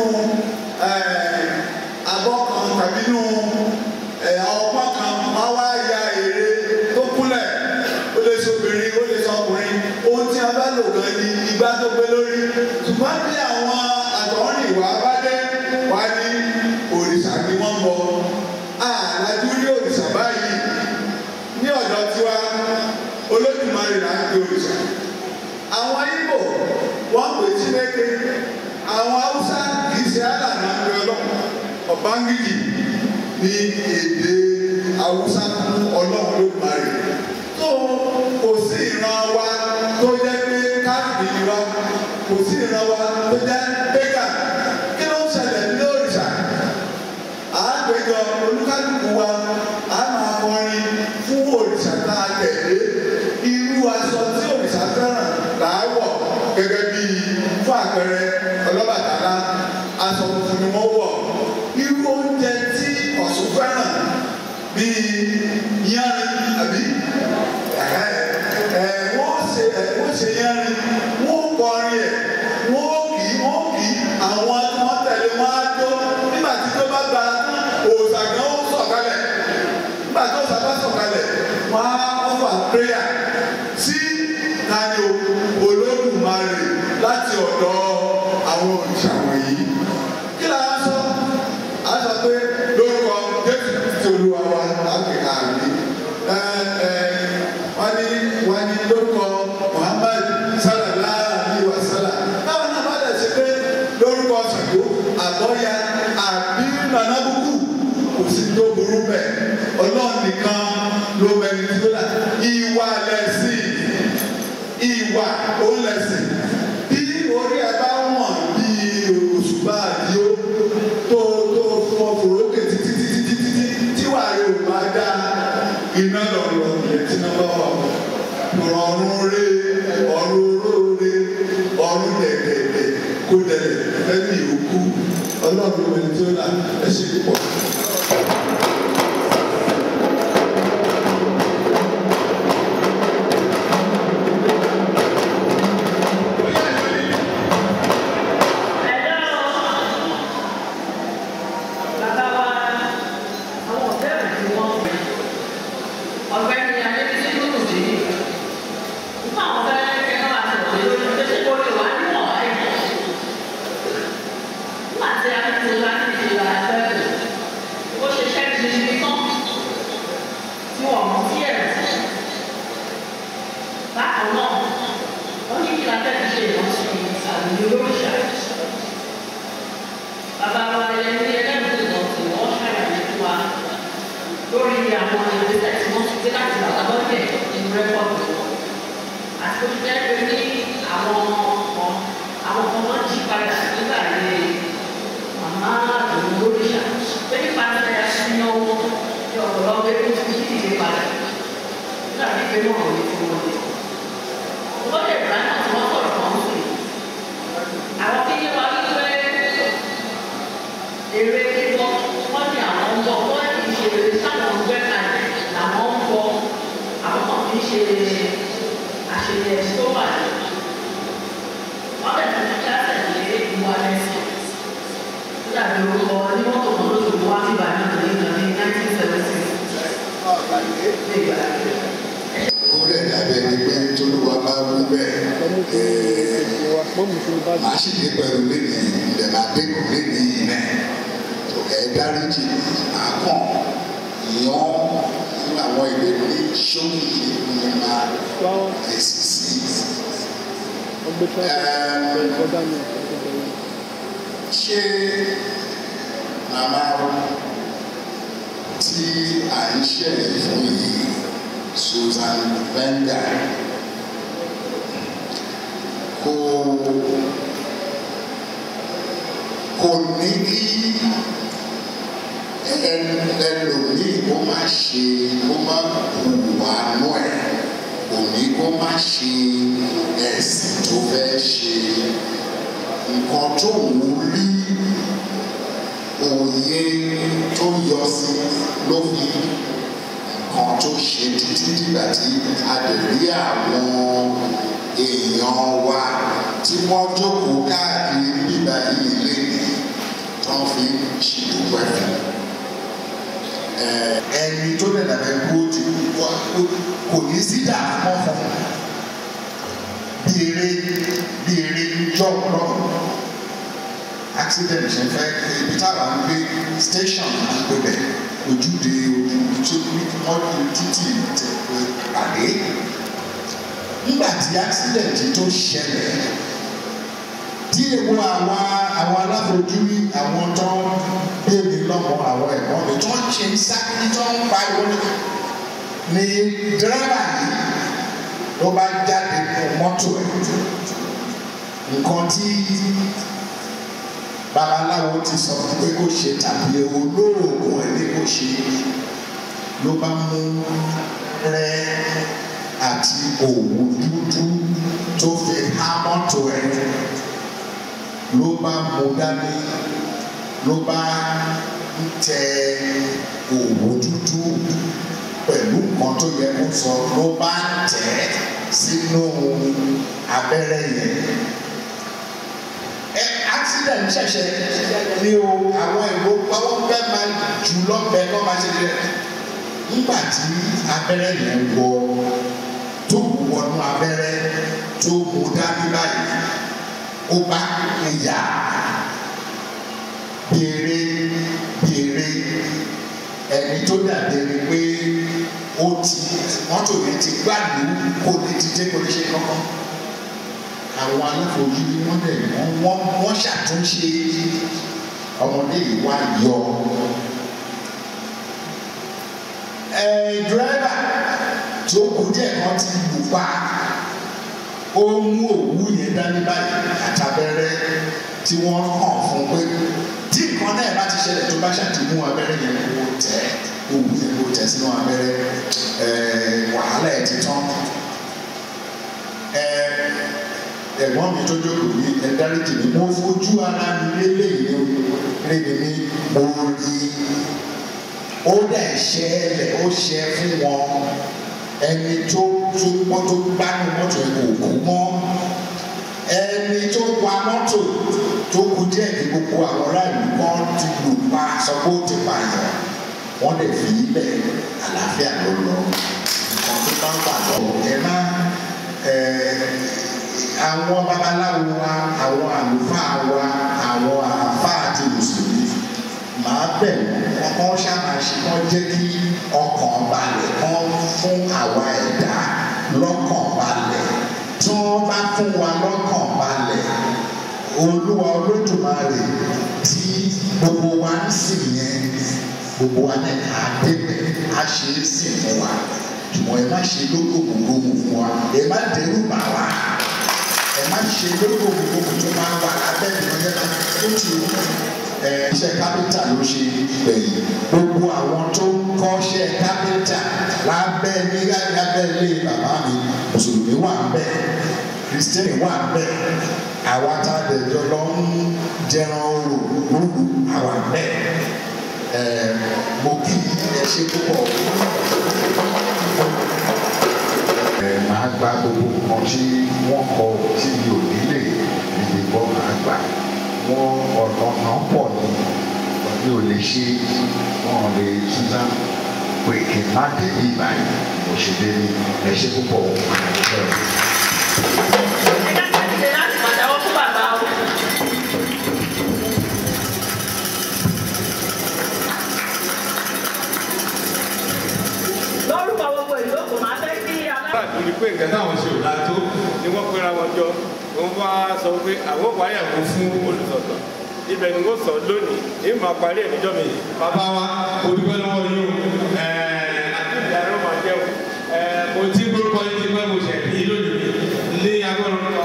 abọ́ kan tàbí nínú ọpọ́n kan wọ́n á wá ya ère tó kúnlẹ̀ ìgbà tó gbé lórí ṣùgbọ́n tí àwọn àtọ̀rìn ìwà bá dé wá ní òrìṣà ni wọ́n bọ àlájú rí òrìṣà báyìí ní ọ̀dọ̀ tiwa olódùmarè là ń pe òrìṣà àwọn Ìgbò wọ́n pè Chineke àwọn Haúsá kì í ṣe àlànà ń pe ọlọ́run ọ̀bángíjì ní èdè Haúsá fún ọlọ́run olódùmarè tó kò sí ìran wa tó jẹ́ pé káàkiri wa kò sí ìran wa tó jẹ́ pégà kí ló ń ṣẹlẹ̀ ní òrìṣà àápéjọ olúkálùkù wa a máa kọrin fún òrìṣà tá a tẹ̀lé irú aṣọ tí òrìṣà fẹ́ràn là á wọ̀ gẹ́gẹ́ bí fún àpẹẹrẹ ọlọ́bàtálá aṣọ funfun ni wọ́n wọ̀ irú oúnjẹ tí Ọ̀ṣun fẹ́ràn bíi yánrin àbí wọ́n ṣe wọ́n ṣe yánrin wọ́n kọrin ẹ̀ wọ́n kì í wọ́n kì í àwọn tí wọ́n tẹ̀lé wọn á jó nígbà tí tó bá gba òòsà gan ó sọ̀kalẹ̀ nígbà tó òòsà bá sọ̀kalẹ̀ wọ́n á ọ̀fà prayer sí tani Olódùmarè láti ọ̀dọ̀ àwọn òrìṣà wọ̀nyí kí la á sọ á sọ pé lórúkọ Jésù Kristi Olúwa wa láti àmì wọ́n ní wọ́n ní lórúkọ Muhammad sallallahu alayhi wa sallam báwo náà bá dẹ̀ ṣe pé lórúkọ Ṣàngó àbọ̀yà àbí nànàbùkù kò sí tó burú bẹ́ẹ̀ ọlọ́run nìkan ló mẹ́rin tó là ìwà lẹ́sìn ìwà ó lẹ́sìn bí orí ẹ bá wọ̀n bí òṣùpá àdìó tó tó fún ọkùnrókè títí títí títí tí wàá yóò máa dá iná lọ́rọ̀ yẹn tí wọ́n bá wà wọ́n ọ̀run rẹ ọ̀run róore ọ̀run dẹ̀dẹ̀dẹ̀ kó dẹ̀dẹ̀ fẹ́mi òkú ọlọ́run ẹni tó là ẹ ṣe pọ̀. orí ẹ̀dá bẹ́ẹ̀ ni pé tolúwa bá wú bẹ́ẹ̀ màá sì dé pẹ̀lú lẹ́nu ilẹ̀ máa dé kù lẹ́nu yìí náà tó ẹ̀ dáríjì máa kàn yàn fún àwọn ìwé ní sókè ní máa fèsì sí. ṣé màmá tí à ń ṣẹlẹ̀ fún yìí Susan Wenger kò kò ní kí ẹlòmíì kó má ṣe kó má hùwà nú ẹ̀ kò ní kó má ṣe ẹ̀sìn tó fẹ́ ṣe nǹkan tó ń rí òye tó yọ sí ló fi nǹkan tó ṣe títí dìgbà tí a lè rí àwọn èèyàn wa tí wọ́n jókòó káàkiri bíbá yìí lẹ́yìn tó ń fi ṣìdúpẹ́ fún ẹni tó lè dàbẹ̀ kó ti kò ní sí dààmú fún bí bí eré bí eré jọ̀ọ̀rọ̀ accident ṣe fẹ́ ibi táwa ń gbé station à ń gbé bẹ̀ ojúde ojú ọdún títì pàdé nígbà tí accident tó ṣẹlẹ̀ tí ewu àwọn àwọn alábòjúrí àwọn tó ń bèbè lọ́mọ àwọn ẹ̀gbọ́n mi tó ń ṣe ń sákìlì tó ń pariwo ní dírẹ́bà yìí ló bá jáde nínú mọ́tò ẹ̀ nǹkan tí babaláwo ti sọ pé kó ṣe tàbí olóògùn ẹ̀ ní kó ṣe ló bá mú rẹ àti òwú dúdú tó fi há mọ́tò ẹ̀ ló bá mú dání ló bá ń tẹ òwú dúdú pẹ̀lú nǹkan tó yẹ kó sọ ló bá tẹ̀ sínú abẹ́rẹ́ yẹn accident ṣẹ̀ṣẹ̀ ní o àwọn èrò pàwọ́ fẹ́ máa jù lọ́bẹ̀ kọ́ máa ṣe jẹ́ nígbà tí abẹ́rẹ́ yẹn wọ tó wọnú abẹ́rẹ́ tó mú dání báyìí ó bá ìyá béèrè béèrè ẹni tó dàbí ẹni pé ó ti mọ́tò yẹn ti gbàdú kó lè dìde kó lè ṣe kankan àwọn aláfojúrí wọn dẹ̀ wọ́n wọ́n ṣàtúnṣe ọmọdé yìí wá yọ. ẹ dírẹ́bà tó kù díẹ̀ kan ti lù pa ó mú òwú yẹn dání báyìí àtàbẹ̀rẹ̀ tí wọ́n hàn fún pé tí nǹkan náà bá ti ṣẹlẹ̀ tó bá ṣàtìmú abẹ́rẹ́ yẹn kó tẹ̀ òwú yẹn kó tẹ̀ sínú abẹ́rẹ́ wàhálà ẹ̀ ti tán ẹ̀gbọ́n mi tó jókòó ní ẹ̀dáríjì mi mo fojú ara mi lélẹ́yìn lébi ní mo rí ó dẹ̀ ṣẹ́ ẹlẹ̀ ó ṣẹ́ fún wọn ẹni tó tó wọ́n tó gbánú mọ́tò ẹ̀ kò kú mọ́ ẹni tó wa mọ́tò tó kú díẹ̀ ní gbogbo àwọn aráàlú kan ti lù pa sọ pé ó ti pààyàn wọ́n lè fi ilẹ̀ àlàáfíà ló lọ nǹkan tó bá ń bà lọ ẹ má àwọn babaláwo wa àwọn àlùfáà wa àwọn àfáà àti mùsùlùmí màá bẹ̀ wọ́n kọ́ ṣàmàṣe kọ́ jẹ́ kí ọkàn balẹ̀ kọ́ fún àwa ẹ̀dá lọ́kàn balẹ̀ tí wọ́n bá fún wa lọ́kàn balẹ̀ olúwa olódùmarè tí gbogbo wa ń sìn yẹn gbogbo wa náà á débẹ̀ á ṣe é sìn fún wa ṣùgbọ́n ẹ má ṣe lógógógó fún wa ẹ má dẹrù bà wá ẹ má ṣe lógógógó tó máa wà lábẹ́ ìrọ̀lẹ́ náà tó ti wù iṣẹ́ kápẹ́ntà ló ṣe gbẹ̀yìn gbogbo àwọn tó ń kọ́ṣẹ́ kápẹ́ntà lábẹ́ ní lábẹ́ ilé bàbá mi mùsùlùmí wà ń bẹ̀ kìrìsìtẹ́nì wà ń bẹ̀ àwa tá a dẹ̀jọ́ lọ ń jẹran orò lóru àwa ń bẹ̀ mo kí ẹ ṣe púpọ̀ máa gba gbogbo nǹkan tí wọ́n kọ tí mi ò nílè níbi gbọ́ máa gbà wọ́n ọ̀nà náà pọ̀ ní mi ò lè ṣe wọ́n lè túnṣá pé kí n má dé ní ìbàyìí mo ṣe dé ní ẹ ṣe púpọ̀ lórúkọ gbogbo ìlú kò máa fẹ́ kí alá. káàkiri pé nǹkan táwọn ṣe ò dáa tó ni wọ́n pera wọn jọ wọ́n bá sọ pé àwọn wáyàwó fún olùsọ̀tọ̀ ibẹ̀ ni wọ́n sọ lónìí èyí máa parí ẹ̀ níjọ́ mi. bàbá wa o dúpẹ́ lọ́wọ́ yín o ìyá ló máa jẹun. mo ti gbórúkọ yín ti pẹ́ mo ṣẹ̀ ní lónìí ní agbọ́dọ̀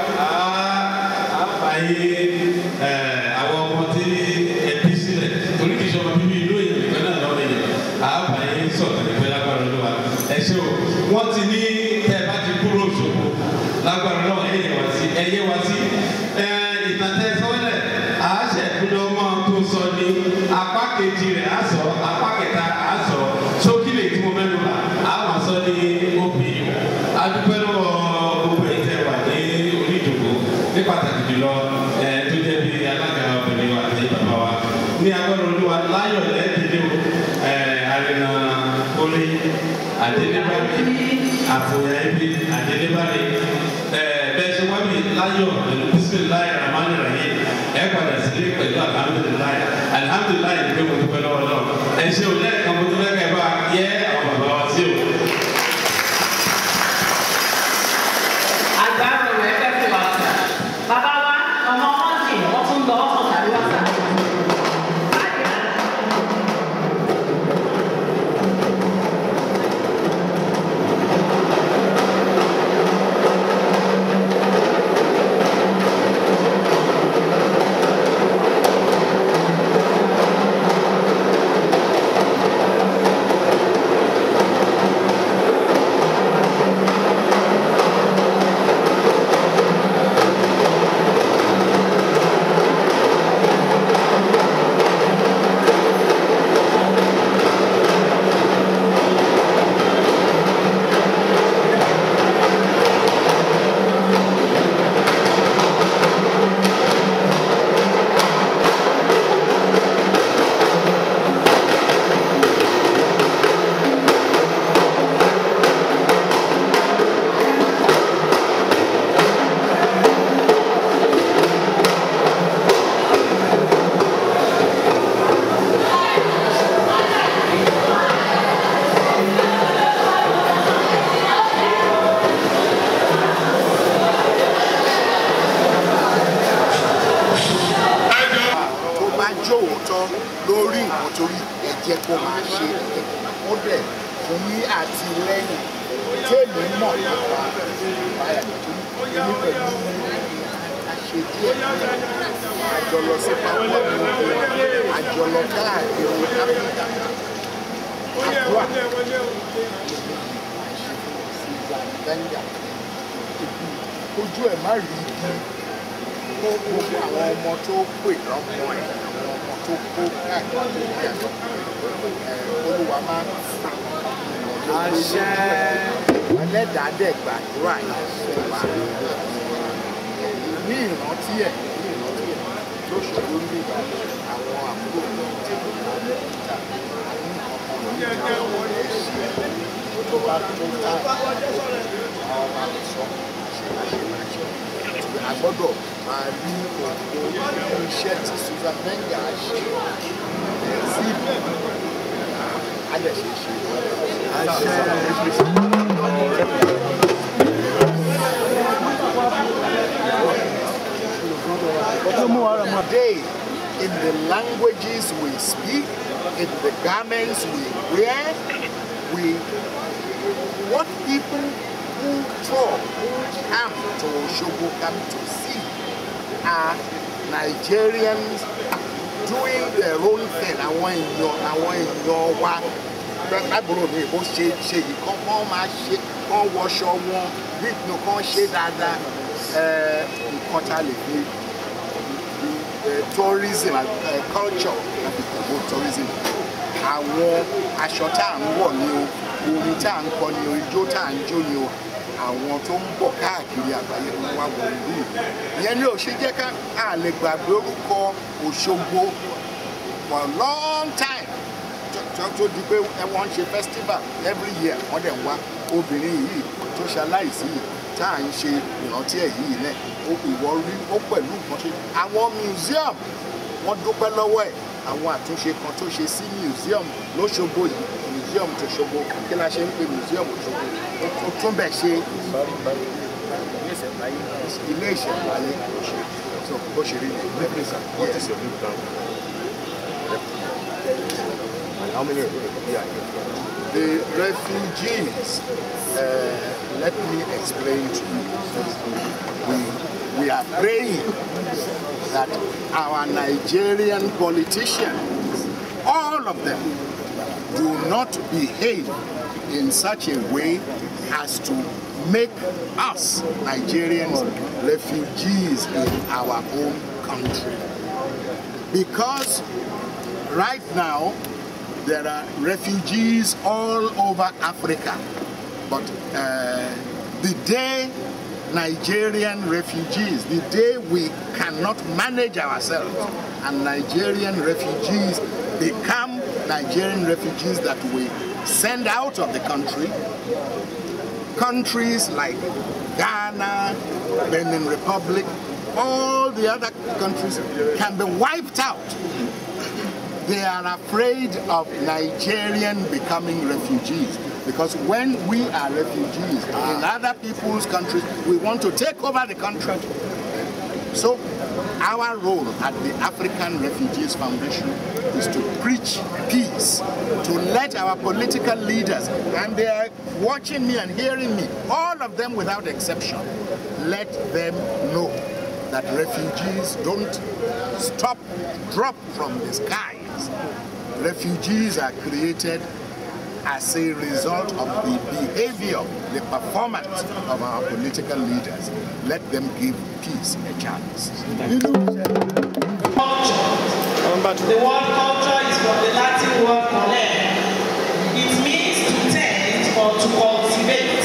àbáyé àwọn ọmọ tí ẹ bí sílẹ̀ torí kìí ṣe ọmọ bíbí ìlú èyí nìkan náà lọ́wọ́ yẹn àbáyé sọ̀tọ̀ nípẹ́ lágbára lọ́wọ́ ẹ ṣé o wọ́n ti ní tẹ́ ẹ bá ti kúrò Òṣogbo lágbára lọ́wọ́ ẹ yẹ wá sí ẹ yẹ wá sí ìtàtẹ́ sọ́lẹ̀ àṣẹ ìpínlẹ̀ ọmọ tó sọ ní apá kejì rẹ̀ á sọ apá kẹta á sọ sókìlẹ̀ tí mo mẹ́nu bá á wà sọ ní òbí adúpẹ́ lọ́wọ́ gbogbo ẹ̀ tẹ́ wà ní orí ìdòkó ní pàtàkì jùlọ ẹ tó jẹ́ bí alága obìnrin wa àti bàbá wa ní agbọ́dọ̀ olúwa láyọ̀ lẹ́ẹ̀dínlẹ́ o ẹ arìnà orí àdélébárí àfòyà ibi àdélébárí ẹ bẹ́ẹ̀ ṣe wá láyọ̀ pẹ̀lú bisimilayi ramani rahim ẹ padà sílé pẹ̀lú alihamudulilayi alihamudulilayi ni pé mo dúpẹ́ lọ́wọ́ náà ẹ ṣe o lẹ́ẹ̀kan mo dúpẹ́ kẹ́ bá yẹ àwọn bàbá wa sí o. Àgbàdo rẹ̀ fẹ́ fi wá sí. Bàbá wa ọmọ wọn jì wọ́n tún lọ ọ̀sán tàbí wá sá. tó bá jó òótọ́ lórí nǹkan torí ẹ jẹ́ kó máa ṣe ó dẹ̀ fún ní àtìlẹ́yìn tèmi mọ̀ nípa báyà nítorí èmi pẹ̀lú àṣẹ díẹ̀ àjọlọ sí pápá àjọlọ káàkiri áfíríkà àdúrà gbẹ̀ngà ojú ẹ̀ má rí ibi kó gbogbo àwọn ọmọ tó pè lọ́mọ ẹ̀ àwọn ọmọ tó kó káàkiri ní ẹ̀sọ́ olúwa máa ń fà àṣẹ ẹlẹ́dàádẹ́ gbàdúrà yẹn wà ní ìrántí ẹ̀ ní ìrántí ẹ̀ lóṣòro ní ìgbà àwọn àbúrò mi tí kò bá ní ìta ní ọmọ mi tó bá tó ká àwọn máa sọ àṣẹ a gbọ́dọ̀ máa rí òkú iṣẹ́ tí susan venga ṣe sí a lè ṣe ṣe Today, in the languages we speak, in the garments we wear, we what people who talk, who come to Oshogo come to see are Nigerians doing their own thing. Àwọn èèyàn àwọn èèyàn wa lágbóró mi bó ṣe ṣe yìí kán kán máa ṣe kán wọṣọ wọn bí nǹkan ṣe dáadáa ẹ, nǹkan tá a lè fi ẹ, tourism ẹ, culture láti promote tourism àwọn aṣọ tá à ń wọ̀ ni o orin tá à ń kọ ni o ijó tá à ń jó ni o àwọn tó ń bọ̀ káàkiri àgbáyé ló wá wọ ìlú yìí ìyẹn ni ò ṣe jẹ́ ká a lè gbàgbé orúkọ Òṣogbo for a long time tó tó di pé ẹ wọ́n ń ṣe festival every year wọ́n dẹ̀ ń wá obìnrin yìí tó ṣaláìsí yìí tá à ń ṣe ìrántí ẹ̀ yìí náà ó ìwọ rí ó pẹ̀lú nǹkan ṣe àwọn museum wọ́n dúpẹ́ lọ́wọ́ ẹ̀ àwọn àtúnṣe kan tó ṣe sí museum lóṣogbo yìí museum tó ṣogbo kí la ṣe ń pè museum ṣogbo ó tún bẹ̀ ṣe ilé ìṣẹ̀ǹbáyé bó ṣe rí What is your new plan? And how many of you will be here? the refugees uh, let me explain to you we, we are praying that our Nigerian politicians all of them do not behave in such a way as to make us Nigerians refugees in our own country. Because right now there are refugees all over Africa. But uh, the day Nigerian refugees, the day we cannot manage ourselves and Nigerian refugees become Nigerian refugees that we send out of the country, countries like Ghana, Benin Republic, all the other countries can be wiped out. They are afraid of Nigerian becoming refugees because when we are refugees in other people's countries, we want to take over the country. So our role at the African Refugees Foundation is to preach peace, to let our political leaders, and they are watching me and hearing me, all of them without exception, let them know that refugees don't stop, drop from the skies. Refugees are created as a result of the behavior, the performance of our political leaders. Let them give peace a chance. The word culture is from the Latin word collere. It means to tend or to cultivate.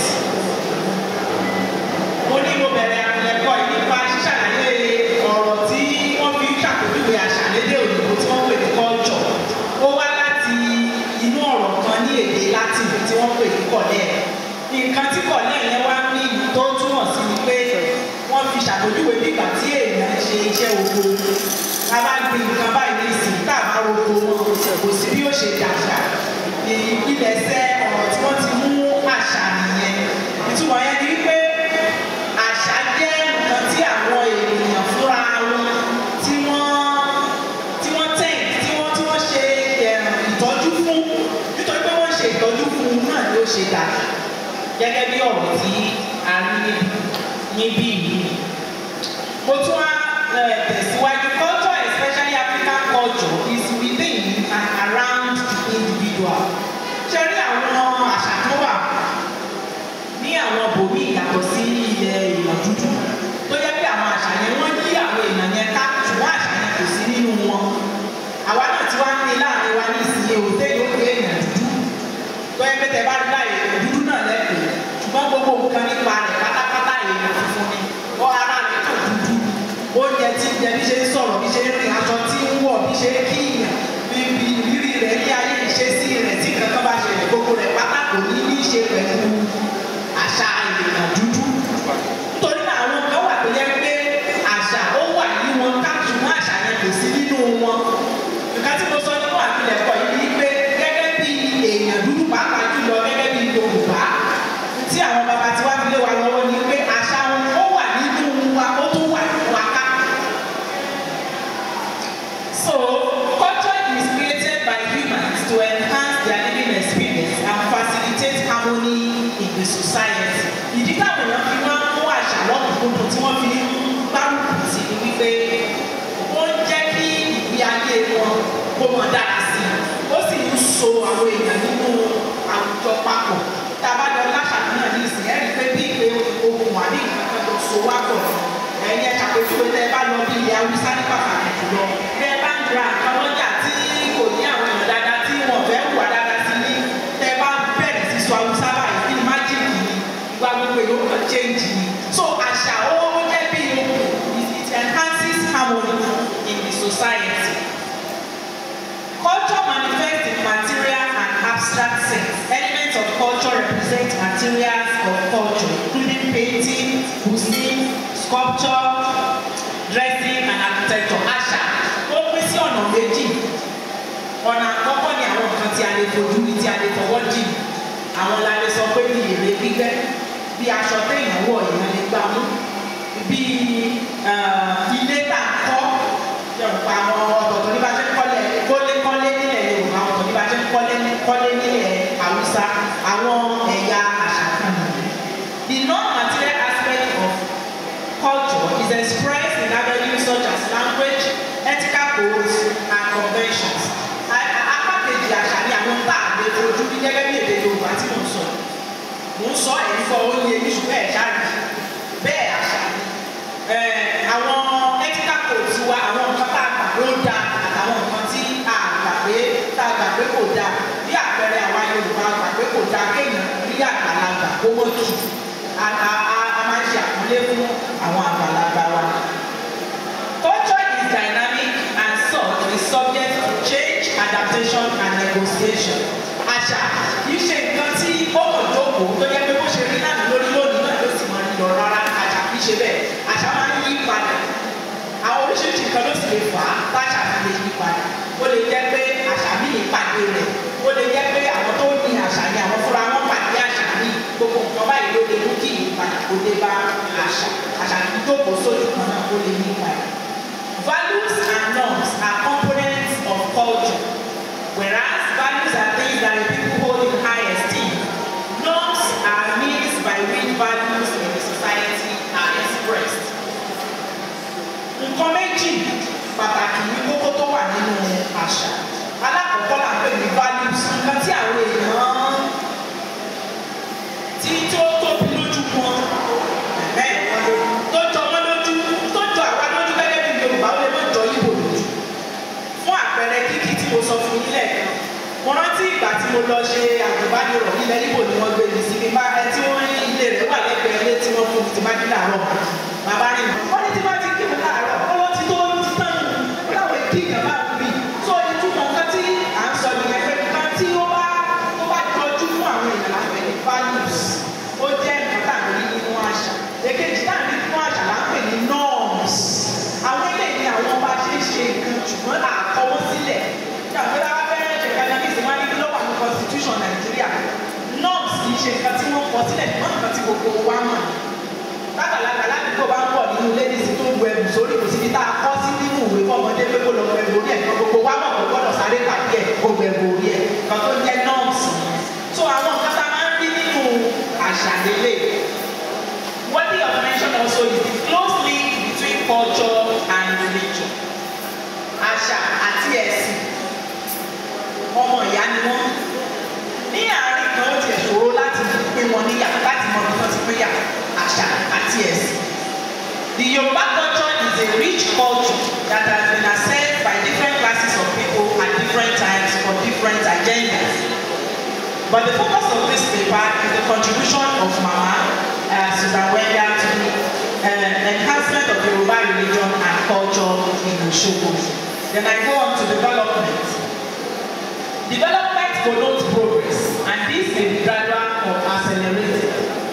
Mo ní mo bẹ̀rẹ̀ àpilẹ̀kọ yìí nípa ṣíṣàlàyé ọ̀rọ̀ tí wọ́n fi ń ṣàpèjúwe àṣà lédè òyìnbó tí wọ́n pè ní culture. Ó wá láti inú ọ̀rọ̀ kan ní èdè Latin tí wọ́n pè ní collere. Nǹkan tí collere yẹn wá ní tó túmọ̀ sí ni pé wọ́n fi ṣàpèjúwe nígbà tí èèyàn ṣe iṣẹ́ oko a bá gbin nǹkan báyìí ní ìsìn tá a bá roko wọn kò sí bí ó ṣe dàgbà ìpilẹ̀ṣẹ̀ ọ̀rọ̀ tí wọ́n ti mú àṣà nìyẹn ìtumọ̀ yẹn ni wípé àṣà jẹ́ nǹkan tí àwọn ènìyàn fúnra wọn tí wọ́n tí wọ́n tẹ̀ tí wọ́n tí wọ́n ṣe ìtọ́jú fún nítorí pé wọ́n ṣe ìtọ́jú fún un náà ni ó ṣe dàgbà gẹ́gẹ́ bí ọ̀rọ̀ tí a rí níbí yìí mo tún wá tẹ̀síwájú culture especially African culture is within and around the individual. ṣé rí àwọn àṣà tó wà ní àwọn bòmí ìyàtọ̀ sí ilẹ̀ èèyàn dúdú tó yẹ pé àwọn àṣà yẹn wọ́n yí àwọn èèyàn yẹn ká ṣùgbọ́n àṣà yẹn kò sí nínú wọn. àwa náà ti wá ní láàrin wa ní ìsinyìí òde yóò pé èèyàn dúdú tó yẹ pé tẹ bá rí láyé èèyàn dúdú náà lẹ́kọ̀ọ́ ṣùgbọ́n gbogbo nǹkan nípa rẹ̀ pátápátá èèyàn funfun ni ọ ara rẹ̀ kàn dúdú oúnjẹ tí ń jẹ bí ṣe ń sọ̀rọ̀ bí ṣe ń rìn aṣọ tí ń wọ̀ bí ṣe ń kíyàn bíbí ìrírí rẹ̀ ní ayé ìṣesí rẹ̀ tí kankan bá ṣẹlẹ̀ gbogbo rẹ̀ pátá kò ní ní í ṣe pẹ̀lú àṣà ènìyàn dúdú. nítorí náà àwọn kan wà tó yẹ pé àṣà ó wà ní wọn ká ṣùgbọ́n àṣà yẹn kò sí nínú wọn. nǹkan tí mo sọ nínú àpilẹ̀kọ yìí ni pé gẹ́gẹ́ bí èèyàn dúdú pàápàá jùlọ gẹ́gẹ́ bí Yorùbá tí àwọn baba tí wá fi lé wa lọ́wọ́ ni pé àṣà wọn ó wà nínú wa ó tún wà nínú wa ká. So, culture is created by humans to enhance their living experience and facilitate harmony in the society. Ìdí táwọn èèyàn fi máa ń mú àṣà lọ́kùnkúndùn tí wọ́n fi ń gbárùkù sí ni wípé ó ń jẹ́ kí ìgbé ayé wọn kó mọ̀ dára sí i. Ó sì ń so àwọn èèyàn nínú àwùjọ papọ̀. Tá a bá jọ láṣà náà ní ìsìn ẹ̀rí pé bí ìpè ohun àbí nǹkan kan tó so wá pọ̀ ẹ̀yin ẹ̀ ṣàpèjúwe tẹ́ ẹ bá lọ bí ilẹ̀ Haúsá ní pàtàkì jùlọ tẹ́ ẹ bá ń ra nǹkan lọ́jà tí kò ní àwọn èèyàn dáadáa tí wọ́n fẹ́ wà dáadáa sí ní tẹ́ ẹ bá bẹ̀rẹ̀ sí sọ Haúsá báyìí bí májìkì ni ìgbà gbogbo èèyàn kan change ni so àṣà ó jẹ́ bí it enhances harmony in the society. Culture manifests in material and abstract sense. Elements of culture represent materials of culture, including painting, cuisine, sculpture, dressing and architecture. Àṣà ó pín sí ọ̀nà méjì. Ọ̀nà àkọ́kọ́ ni àwọn nǹkan tí a lè fojú rí tí a lè fọwọ́ dì. Àwọn la lè sọ pé bí èrè gbígbẹ́, bí aṣọ téèyàn wọ̀ èèyàn lè gbà mú, bí ilé tà ń kọ́, yọ̀ǹpa àwọn ọ̀tọ̀ọ̀tọ̀ ní bá ṣe ń kọ́lé kọ́lé nílẹ̀ Yorùbá ọ̀tọ̀ ní bá ṣe ń kọ́lé kọ́lé nílẹ̀ Haúsá àwọn ẹ̀yà àṣà kan nìyí. The non-material aspect of culture is expressed in avenues such as language, ethical codes, and conventions. Apá kejì àṣà ni àwọn tá a lè fojú bí gẹ́gẹ́ bí èdè Yorùbá tí mò ń sọ. Mò ń sọ ẹ̀yìn fọ oye ní ṣùgbọ́n ẹ̀ ṣáàjì. Bẹ́ẹ̀ àṣà ni. Àwọn ethical codes wa àwọn nǹkan tá a gbà ló da àtàwọn nǹkan tí a gbà pé tá a gbà pé kò da. Bí àpẹẹrẹ àwa Yorùbá gbà pé kò da kéèyàn rí àgbàlagbà kó mọ́ kì í a a a máa ń ṣe àkọlé fún àwọn àgbàlagbà wa. Culture is dynamic and such is subject to change, adaptation and negotiation. Àṣà kìí ṣe nǹkan tí ó kàn jókòó tó yẹ pé bó ṣe rí náà ló lè fà á táṣà fi lè yí padà ó lè jẹ́ pé àṣà míì pàdé rẹ̀ ó lè jẹ́ pé àwọn tó ní àṣà ni àwọn fúnra wọn pàdé àṣà míì gbogbo nǹkan báyìí ló lè mú kí ìyípadà kó dé bá àṣà àṣà tó jókòó sójú kan náà ó lè yí padà. Values and norms are components of culture whereas values are things that the people hold in high esteem. Norms are means by which values in the society are expressed. Nǹkan méjì pàtàkì ní kókó tó wà nínú àṣà. Alákọ̀ọ́kọ́ là ń pè ní values. Nǹkan tí àwọn èèyàn tí tó tóbi lójú wọn ẹ̀ tó jọ wọ́n lójú tó jọ àwa lójú gẹ́gẹ́ bí Yorùbá ó lè má jọ Ìgbò lójú. Fún àpẹẹrẹ kíkí tí mo sọ fún yín lẹ́ẹ̀kan mo rántí ìgbà tí mo lọ ṣe àgùnbánirọ̀ ilẹ̀ Ìgbò ni wọ́n gbé mi sí mi bá ẹ tí wọ́n ní ilé rẹ̀ wà lẹ́gbẹ̀ẹ́ ilé tí wọ́n fún mi ti bá dín láàárọ̀ bàbá rìn wọ́n ní tí bá ti kí mi láàárọ̀ ọwọ́ ti tó ti tán láwọn èdè ìjọba bí tó ìtumọ̀ nǹkan tí à ń sọ nìyẹn pé nǹkan tí ó bá ó bá jọjú fún àwọn èèyàn lápẹ̀ ní values ó jẹ́ nǹkan tá à ń rí nínú àṣà èkejì tá à ń rí nínú àṣà là ń pè ní norms àwọn eléyìí ni àwọn bá ṣe ń ṣe nǹkan ṣùgbọ́n àkọwọ́ sílẹ̀ ìjàmbá fẹ́rẹ́ ṣe kanadíìsì máa ní kí ló wà ní constitution nàìjíríà norms kì í ṣe nǹkan tí wọ́n kọ sílẹ̀ ṣùgbọ́n nǹkan tí gbogbo wa mọ̀ lágbàlagbà ládùúgbò bá ń bọ̀ nínú ladies tó ń bu ẹ̀bùn sórí kò síbi tá a kọ́ sí nínú ìwé fọmọdé pé kó lọ bu ẹ̀bùn orí ẹ̀ kan gbogbo wa mọ̀ kó gbọ́dọ̀ sáré pàdé ẹ̀ kó bu ẹ̀bùn orí ẹ̀ kan tó jẹ́ norms so àwọn nǹkan tá a máa ń rí nínú àṣà lélẹ̀ worthy of mention also is the close link between culture and religion àṣà àti ẹ̀sìn ọmọ ìyá ni wọ́n ní àárín kan ó tiẹ̀ ṣòro láti pín wọn níyà láti mọ bí wọ́n ti pín yà àṣà àti ẹ̀sìn. The Yoruba culture is a rich culture that has been accessed by different classes of people at different times for different agendas. But the focus of this paper is the contribution of Mama uh, Susan Wenda to the uh, enhancement of Yoruba religion and culture in Osogbo. Then I go on to development. Development connotes progress, and this may be gradual or accelerated.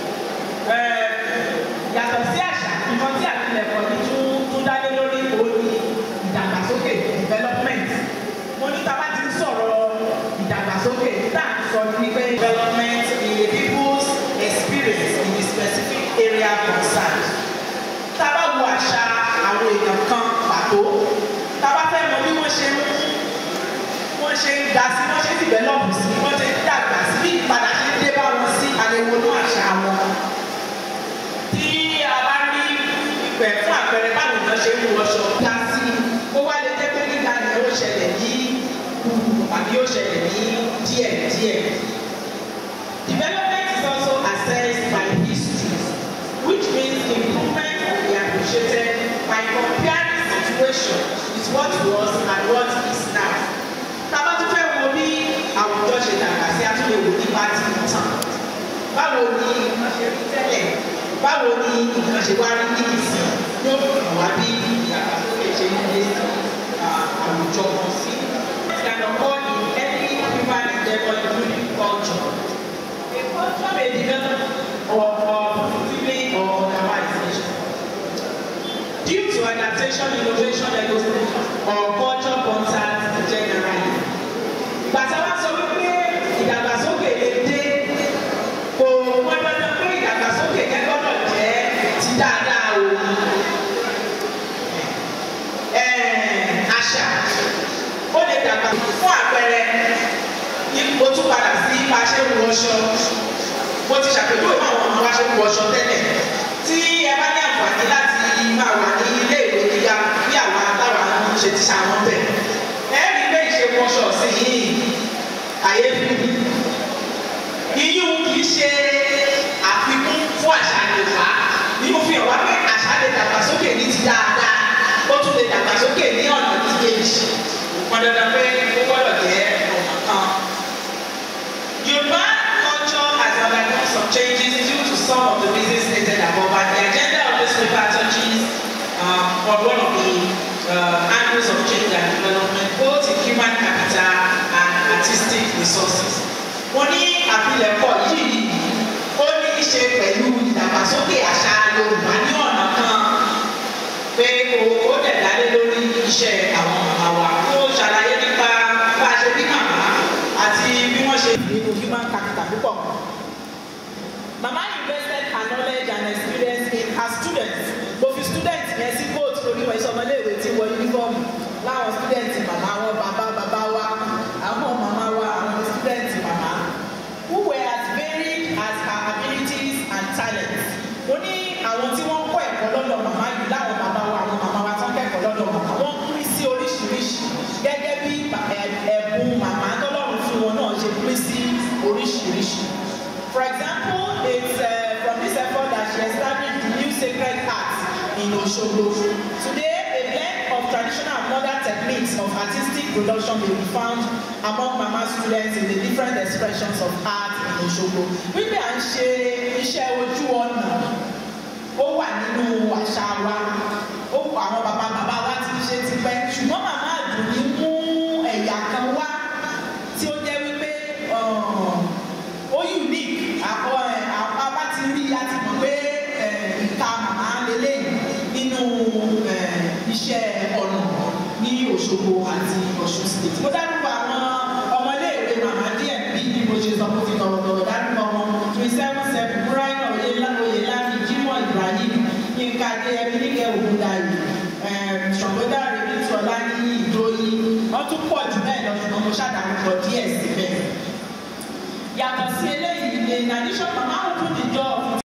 Yàtọ̀ sí àṣà, nǹkan tí àpilẹ̀kọ ní tún tún dálé lórí òun ni ìdàgbàsókè development. Mo ní tá a bá ti ń sọ̀rọ̀ ìdàgbàsókè tá à ń sọ ní pé development in a people's experience in the specific area concerned. Tá a bá wo àṣà àwọn èèyàn kan pàtó, tá a bá fẹ́ mọ bí wọ́n ṣe ń wọ́n ṣe ń ga sí wọ́n ṣe ń dìbẹ́lọ́pù sí wọ́n ṣe ń dàgbà sí bí ìpadà ṣe ń dé bá wọn sí àlewò ní àṣà wọn. tí a bá rí ìpẹ́ fún àpẹẹrẹ báwo ni wọ́n ṣe ń wọṣọ ga sí ó wá lè jẹ́ pé nígbà yẹn ó ṣẹlẹ̀ ní àbí ó ṣẹlẹ̀ ní díẹ̀ díẹ̀. Development is also assessed by history which means improvement will be appreciated by comparing situation with what was and what is now tábà tún fẹ́ wo bí àwùjọ ṣe dàgbà sí àtúnyẹ wò ní bá ti tàn báwo ni nǹkan ṣe rí tẹ́lẹ̀ báwo ni nǹkan ṣe wá rí ní ìsìn yóò fi hàn wá bí ìdàgbàsókè ṣe ń lé sí àwùjọ kan sí. ìlànà kọ́ ní any human endeavour including culture. a culture may develop or or positively or otherwise. due to adaptation innovation negotiation or culture contact generally gbàtà wá sọ wípé ìdàgbàsókè lè dé kò wọ́n dandan pé ìdàgbàsókè yẹn gbọ́dọ̀ jẹ́ ti dáadáa o. àṣà ó lè dàgbà fún àpẹẹrẹ mo tún padà sí bá a ṣe ń wọṣọ mo ti ṣàpèjúwe fún àwọn ọmọ wa ṣe ń wọṣọ tẹ́lẹ̀ tí ẹ bá ní àǹfààní láti máa wà ní ilé ìwé gíga bí àwọn àtàwọn ṣe ti ṣàwọn bẹ̀ ẹ̀rí pé ìṣe wọṣọ sí yìí àyè fún mi iyún kì í ṣe àfikún fún àṣà Yorùbá ní mo fi hàn wá pé àṣà lè dàgbàsókè ní ti dáadáa ó tún lè dàgbàsókè ní ọ̀nà ti kejì wọn dandan pé ó gbọ́dọ̀ jẹ́ ọ̀nà kan. Yorùbá culture has undergone some changes due to some of the reasons stated above and the agenda of this paper touches um, on one of the uh, angles of change and development both in human capital and artistic resources. Mo ní àpilẹ̀kọ yìí ó ní í ṣe pẹ̀lú ìdàgbàsókè àṣà Yorùbá ní ọ̀nà kan pé ó dẹ̀ dálé lórí iṣẹ́ Mama invested her knowledge and experience in her students. Mo fi student yẹn sí kóòtù lórí wọn iṣẹ́ ọmọléèwé tí wọ yúnífọ́ọ̀mù láwọn student màmá wọn bàbá bàbá wa àwọn màmá wa àwọn student màmá who were as varied as her abilities and talents. Mo ní àwọn tí wọ́n kọ́ ẹ̀kọ́ lọ́dọ̀ màmá yìí láwọn bàbá wa àwọn màmá wa tó ń kẹ́kọ̀ọ́ lọ́dọ̀ màmá wọ́n pín sí oríṣiríṣi gẹ́gẹ́ bí ẹ̀bùn màmá tọ́lọ́run fún wọn náà ṣe pín sí oríṣiríṣi. For example, it's uh, from this effort that she established the new sacred heart in Osogbo. Today, a blend of traditional and modern techniques of artistic production may be found among Mama students in the different expressions of art in Osogbo. Wípé à ń ṣe iṣẹ́ ojú ọ̀nà, ó wà nínú àṣà wa, ó àwọn bàbá bàbá wa ti ṣe tipẹ́, ṣùgbọ́n màmá àdùnní mú ẹ̀yà kan wá tí ó jẹ́ wípé ó unique àkọ́ ẹ̀ àpá bá ti rí a ti mọ̀ pé ìka màmá lélẹ́yìn nínú iṣẹ́ ọ̀nà ní Òṣogbo àti Ọ̀ṣun state. mo dárúkọ àwọn ọmọléèwé màmá díẹ̀ bí bí mo ṣe sọ mo fi tọ̀rọ̀tọ̀rọ̀ dárúkọ wọn twenty seven seven brian oyelami jimoh ibrahim yinka adéyẹmí níkẹ́ ògúndàyè ṣọ̀gbọ́dá rèmí tọ́lá ní ìdóyìn wọ́n tún pọ̀ jù bẹ́ẹ̀ lọ ṣùgbọ́n mo ṣàdárúkọ díẹ̀ síbẹ̀ yàtọ̀ sí eléyìí ní in addition mama open the door